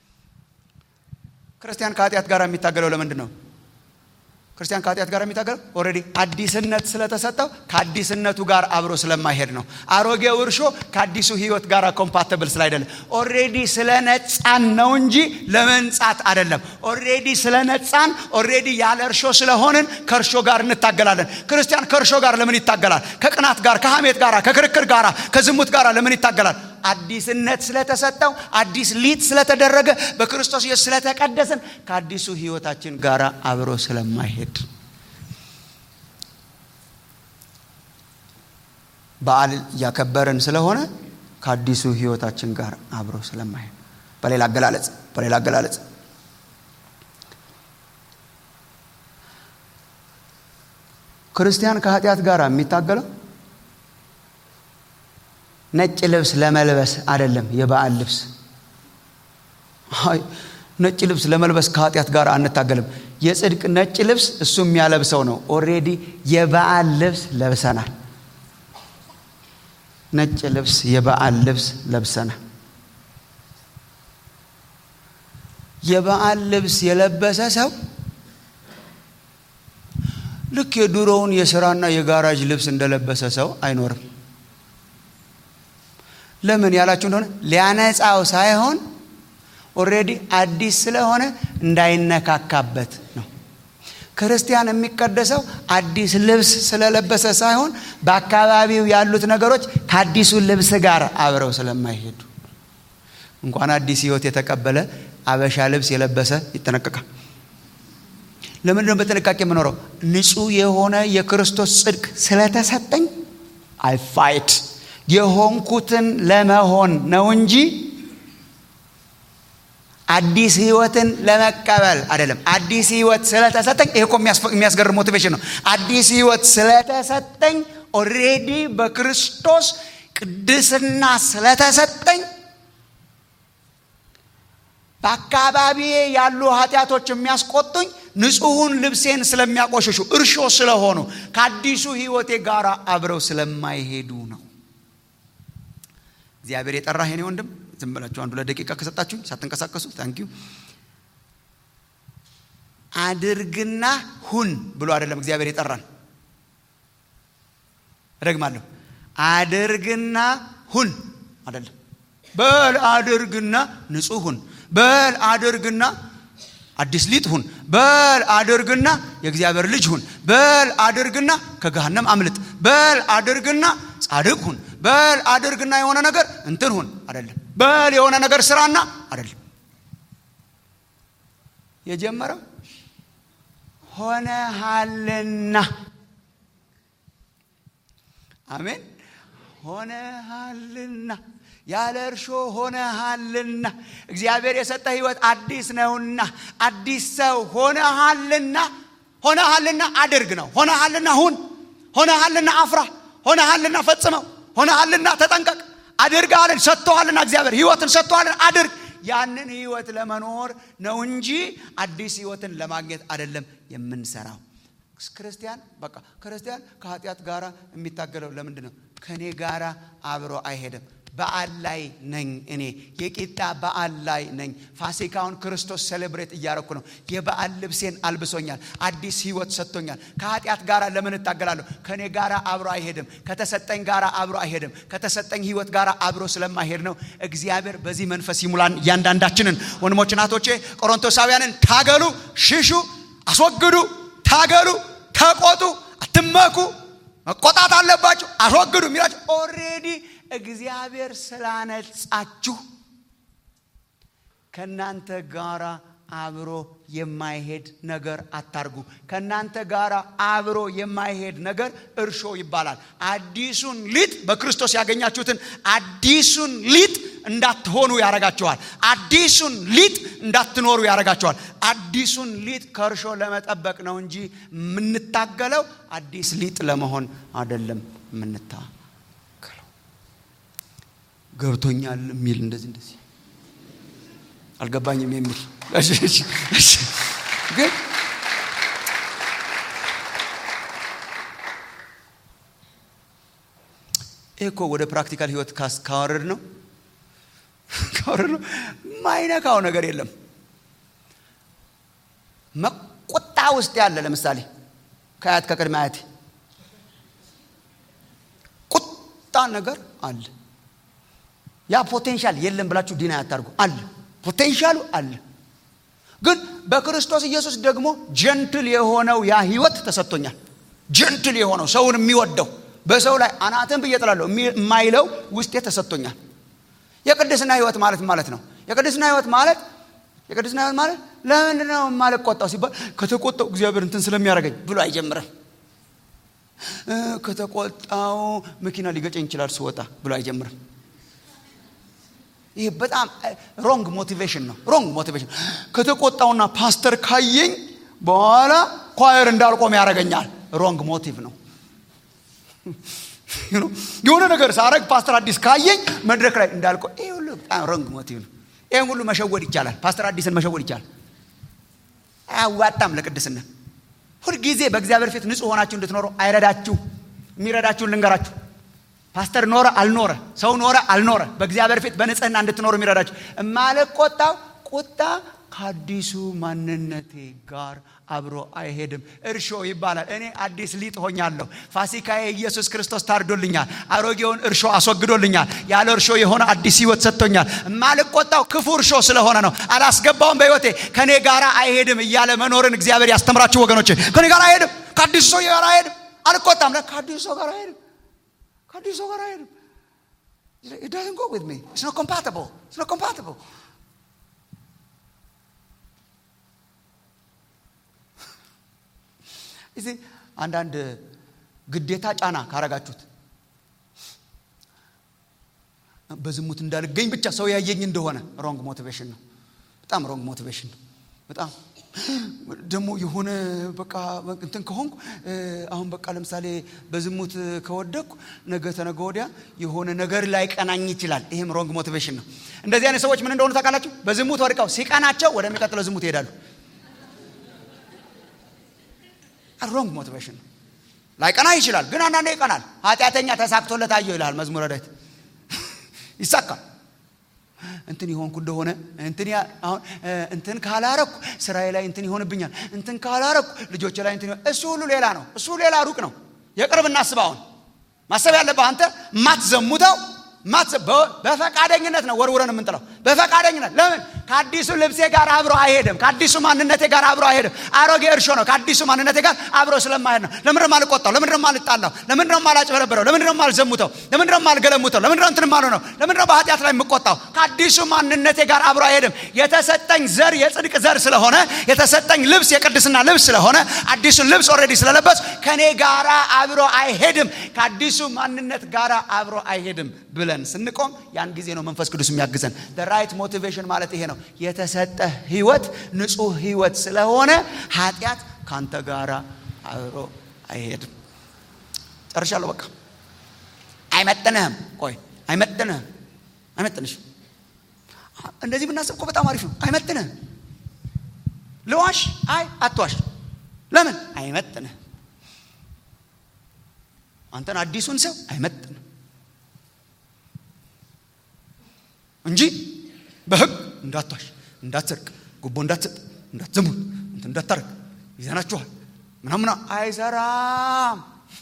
ክርስቲያን ከኃጢአት ጋር የሚታገለው ለምንድን ነው? ክርስቲያን ከኃጢአት ጋር የሚታገለው ኦልሬዲ አዲስነት ስለተሰጠው ከአዲስነቱ ጋር አብሮ ስለማይሄድ ነው። አሮጌው እርሾ ከአዲሱ ሕይወት ጋር ኮምፓተብል ስላይደለም ኦልሬዲ ስለ ነጻን ነው እንጂ ለመንጻት አይደለም። ኦልሬዲ ስለ ነጻን ኦልሬዲ ያለ እርሾ ስለሆንን ከእርሾ ጋር እንታገላለን። ክርስቲያን ከእርሾ ጋር ለምን ይታገላል? ከቅናት ጋር፣ ከሐሜት ጋር፣ ከክርክር ጋር፣ ከዝሙት ጋር ለምን ይታገላል? አዲስነት ስለተሰጠው አዲስ ሊጥ ስለተደረገ በክርስቶስ ኢየሱስ ስለተቀደስን ከአዲሱ ህይወታችን ጋር አብሮ ስለማይሄድ በዓል እያከበርን ስለሆነ ከአዲሱ ህይወታችን ጋር አብሮ ስለማይሄድ በሌላ አገላለጽ በሌላ አገላለጽ ክርስቲያን ከኃጢአት ጋር የሚታገለው ነጭ ልብስ ለመልበስ አይደለም። የበዓል ልብስ ነጭ ልብስ ለመልበስ ከኃጢአት ጋር አንታገልም። የጽድቅ ነጭ ልብስ እሱ የሚያለብሰው ነው። ኦሬዲ የበዓል ልብስ ለብሰናል። ነጭ ልብስ የበዓል ልብስ ለብሰናል። የበዓል ልብስ የለበሰ ሰው ልክ የድሮውን የስራና የጋራጅ ልብስ እንደለበሰ ሰው አይኖርም። ለምን ያላችሁ እንደሆነ ሊያነጻው ሳይሆን ኦሬዲ አዲስ ስለሆነ እንዳይነካካበት ነው። ክርስቲያን የሚቀደሰው አዲስ ልብስ ስለለበሰ ሳይሆን በአካባቢው ያሉት ነገሮች ከአዲሱ ልብስ ጋር አብረው ስለማይሄዱ እንኳን አዲስ ሕይወት የተቀበለ አበሻ ልብስ የለበሰ ይጠነቀቃል። ለምንድን ነው በጥንቃቄ የምኖረው? ንጹሕ የሆነ የክርስቶስ ጽድቅ ስለተሰጠኝ አይ ፋይት የሆንኩትን ለመሆን ነው እንጂ አዲስ ህይወትን ለመቀበል አይደለም። አዲስ ህይወት ስለተሰጠኝ ይሄ እኮ የሚያስገርም ሞቲቬሽን ነው። አዲስ ህይወት ስለተሰጠኝ ኦሬዲ በክርስቶስ ቅድስና ስለተሰጠኝ በአካባቢዬ ያሉ ኃጢአቶች የሚያስቆጡኝ ንጹሑን ልብሴን ስለሚያቆሽሹ እርሾ ስለሆኑ ከአዲሱ ህይወቴ ጋር አብረው ስለማይሄዱ ነው። እግዚአብሔር የጠራህ የኔ ወንድም ዝም ብላችሁ አንዱ ለደቂቃ ከሰጣችሁ ሳትንቀሳቀሱ ታንኪዩ አድርግና ሁን ብሎ አይደለም እግዚአብሔር የጠራን። እደግማለሁ፣ አድርግና ሁን አይደለም። በል አድርግና ንጹሕ ሁን፣ በል አድርግና አዲስ ሊጥ ሁን፣ በል አድርግና የእግዚአብሔር ልጅ ሁን፣ በል አድርግና ከገሃነም አምልጥ፣ በል አድርግና ጻድቅ ሁን፣ በል አድርግና የሆነ ነገር እንትን ሁን አይደለም። በል የሆነ ነገር ስራና አይደለም። የጀመረው ሆነሃልና፣ አሜን። ሆነሃልና ያለ እርሾ ሆነሃልና እግዚአብሔር የሰጠ ህይወት አዲስ ነውና አዲስ ሰው ሆነሃልና ሆነሃልና አድርግ ነው። ሆነሃልና ሁን፣ ሆነሃልና አፍራ፣ ሆነሃልና ፈጽመው፣ ሆነሃልና ተጠንቀቅ። አድርገሃልን፣ ሰጥቶሃልና እግዚአብሔር ህይወትን ሰጥቶሃልን፣ አድርግ። ያንን ህይወት ለመኖር ነው እንጂ አዲስ ህይወትን ለማግኘት አይደለም የምንሰራው። ክርስቲያን በቃ ክርስቲያን ከኃጢአት ጋር የሚታገለው ለምንድን ነው? ከእኔ ጋር አብሮ አይሄድም። በዓል ላይ ነኝ እኔ የቂጣ በዓል ላይ ነኝ። ፋሲካውን ክርስቶስ ሴሌብሬት እያረኩ ነው። የበዓል ልብሴን አልብሶኛል። አዲስ ህይወት ሰጥቶኛል። ከኃጢአት ጋር ለምን እታገላለሁ? ከእኔ ጋር አብሮ አይሄድም። ከተሰጠኝ ጋር አብሮ አይሄድም። ከተሰጠኝ ህይወት ጋር አብሮ ስለማይሄድ ነው። እግዚአብሔር በዚህ መንፈስ ይሙላን እያንዳንዳችንን። ወንድሞች እናቶቼ፣ ቆሮንቶሳውያንን ታገሉ፣ ሽሹ፣ አስወግዱ፣ ታገሉ፣ ተቆጡ፣ አትመኩ፣ መቆጣት አለባችሁ፣ አስወግዱ የሚላቸው ኦሬዲ እግዚአብሔር ስላነጻችሁ ከእናንተ ጋር አብሮ የማይሄድ ነገር አታርጉ። ከእናንተ ጋር አብሮ የማይሄድ ነገር እርሾ ይባላል። አዲሱን ሊጥ በክርስቶስ ያገኛችሁትን አዲሱን ሊጥ እንዳትሆኑ ያረጋችኋል። አዲሱን ሊጥ እንዳትኖሩ ያረጋችኋል። አዲሱን ሊጥ ከእርሾ ለመጠበቅ ነው እንጂ የምንታገለው አዲስ ሊጥ ለመሆን አይደለም የምንታ ገብቶኛል የሚል እንደዚህ እንደዚህ አልገባኝም የሚል ግን ይህ እኮ ወደ ፕራክቲካል ህይወት ካወረድ ነው ካወረድ ነው ማይነካው ነገር የለም። መቆጣ ውስጥ ያለ ለምሳሌ ከአያት ከቅድመ አያቴ ቁጣ ነገር አለ። ያ ፖቴንሻል የለም ብላችሁ ዲና ያታርጉ። አለ ፖቴንሻሉ አለ። ግን በክርስቶስ ኢየሱስ ደግሞ ጀንትል የሆነው ያ ህይወት ተሰጥቶኛል። ጀንትል የሆነው ሰውን የሚወደው በሰው ላይ አናትን ብዬ እጥላለሁ የማይለው ውስጤ ተሰጥቶኛል። የቅድስና ህይወት ማለት ማለት ነው። የቅድስና ህይወት ማለት የቅድስና ህይወት ማለት ለምንድን ነው የማልቆጣው ሲባል ከተቆጣው እግዚአብሔር እንትን ስለሚያደርገኝ ብሎ አይጀምርም። ከተቆጣው መኪና ሊገጨኝ ይችላል ስወጣ ብሎ አይጀምርም። ይህ በጣም ሮንግ ሞቲቬሽን ነው። ሮንግ ሞቲቬሽን ከተቆጣውና ፓስተር ካየኝ በኋላ ኳየር እንዳልቆም ያደርገኛል። ሮንግ ሞቲቭ ነው። የሆነ ነገር ሳረግ ፓስተር አዲስ ካየኝ መድረክ ላይ እንዳልቆ ይህ ሁሉ በጣም ሮንግ ሞቲቭ ነው። ይህን ሁሉ መሸወድ ይቻላል። ፓስተር አዲስን መሸወድ ይቻላል። አያዋጣም ለቅድስና። ሁልጊዜ በእግዚአብሔር ፊት ንጹሕ ሆናችሁ እንድትኖሩ አይረዳችሁ። የሚረዳችሁን ልንገራችሁ። ፓስተር ኖረ አልኖረ፣ ሰው ኖረ አልኖረ፣ በእግዚአብሔር ፊት በንጽህና እንድትኖሩ የሚረዳችሁ እማልቆጣው ቁጣ ከአዲሱ ማንነቴ ጋር አብሮ አይሄድም። እርሾ ይባላል። እኔ አዲስ ሊጥ ሆኛለሁ። ፋሲካዬ ኢየሱስ ክርስቶስ ታርዶልኛል። አሮጌውን እርሾ አስወግዶልኛል። ያለ እርሾ የሆነ አዲስ ህይወት ሰጥቶኛል። የማልቆጣው ክፉ እርሾ ስለሆነ ነው። አላስገባውም በህይወቴ ከእኔ ጋር አይሄድም እያለ መኖርን እግዚአብሔር ያስተምራችሁ ወገኖች። ከእኔ ጋር አይሄድም፣ ከአዲሱ ሰው ጋር አይሄድም። አልቆጣም፣ ከአዲሱ ሰው ጋር አይሄድም፣ ከአዲሱ ሰው ጋር አይሄድም። It doesn't go with me. It's not compatible. It's not compatible. እዚህ አንዳንድ ግዴታ ጫና ካረጋችሁት በዝሙት እንዳልገኝ ብቻ ሰው ያየኝ እንደሆነ ሮንግ ሞቲቬሽን ነው። በጣም ሮንግ ሞቲቬሽን ነው። በጣም ደግሞ የሆነ በቃ እንትን ከሆንኩ አሁን በቃ ለምሳሌ በዝሙት ከወደቅኩ ነገ ተነገ ወዲያ የሆነ ነገር ላይ ቀናኝ ይችላል። ይህም ሮንግ ሞቲቬሽን ነው። እንደዚህ አይነት ሰዎች ምን እንደሆኑ ታውቃላችሁ? በዝሙት ወድቀው ሲቀናቸው ወደሚቀጥለው ዝሙት ይሄዳሉ። ሮንግ ሞቲቬሽን ነው። ላይቀና ይችላል፣ ግን አንዳንዴ ይቀናል። ኃጢአተኛ ተሳክቶለት አየው ይልሃል መዝሙረ ዳዊት። ይሳካል። እንትን የሆንኩ እንደሆነ እንትን አሁን እንትን ካላረኩ ስራዬ ላይ እንትን ይሆንብኛል፣ እንትን ካላረኩ ልጆች ላይ እንትን እሱ ሁሉ ሌላ ነው። እሱ ሌላ ሩቅ ነው። የቅርብ እናስብ። አሁን ማሰብ ያለብህ አንተ ማትዘሙተው በፈቃደኝነት ነው ወርውረን የምንጥለው። በፈቃደኝነት ለምን? ከአዲሱ ልብሴ ጋር አብሮ አይሄድም። ከአዲሱ ማንነቴ ጋር አብሮ አይሄድም። አሮጌ እርሾ ነው። ከአዲሱ ማንነቴ ጋር አብሮ ስለማይሄድ ነው። ለምንድነው የማልቆጣው? ለምንድነው የማልጣላው? ለምንድነው የማላጭበረብረው? ለምንድነው የማልዘሙተው? ለምንድነው የማልገለሙተው? ለምንድነው እንትን ማሉ ነው? ለምንድነው በኃጢአት ላይ የምቆጣው? ከአዲሱ ማንነቴ ጋር አብሮ አይሄድም። የተሰጠኝ ዘር የጽድቅ ዘር ስለሆነ፣ የተሰጠኝ ልብስ የቅድስና ልብስ ስለሆነ፣ አዲሱን ልብስ ኦልሬዲ ስለለበስ ከኔ ጋራ አብሮ አይሄድም። ከአዲሱ ማንነት ጋራ አብሮ አይሄድም ብለን ስንቆም ያን ጊዜ ነው መንፈስ ቅዱስ የሚያግዘን። ራይት ሞቲቬሽን ማለት ይሄ ነው። የተሰጠ ህይወት ንጹህ ህይወት ስለሆነ ኃጢአት ካንተ ጋራ አብሮ አይሄድም። ጨርሻለሁ። በቃ አይመጥንህም። ቆይ አይመጥንህም፣ አይመጥንሽም። እንደዚህ ብናስብ እኮ በጣም አሪፍ ነው። አይመጥንህም። ልዋሽ? አይ አትዋሽ። ለምን? አይመጥንህም። አንተን አዲሱን ሰው አይመጥንም እንጂ በህግ እንዳትዋሽ፣ እንዳትሰርቅ፣ ጉቦ እንዳትሰጥ፣ እንዳትዘሙት፣ እንትን እንዳታረግ ይዘናችኋል ምናምና አይሰራም፣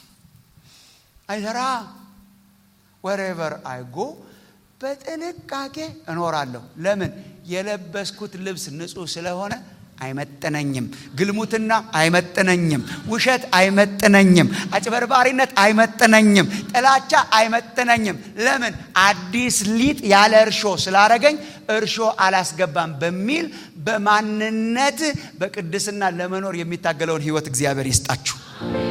አይሰራም። ወሬቨር አይጎ በጥንቃቄ እኖራለሁ። ለምን? የለበስኩት ልብስ ንጹህ ስለሆነ አይመጥነኝም። ግልሙትና አይመጥነኝም። ውሸት አይመጥነኝም። አጭበርባሪነት አይመጥነኝም። ጥላቻ አይመጥነኝም። ለምን? አዲስ ሊጥ ያለ እርሾ ስላረገኝ እርሾ አላስገባም በሚል በማንነት በቅድስና ለመኖር የሚታገለውን ህይወት እግዚአብሔር ይስጣችሁ።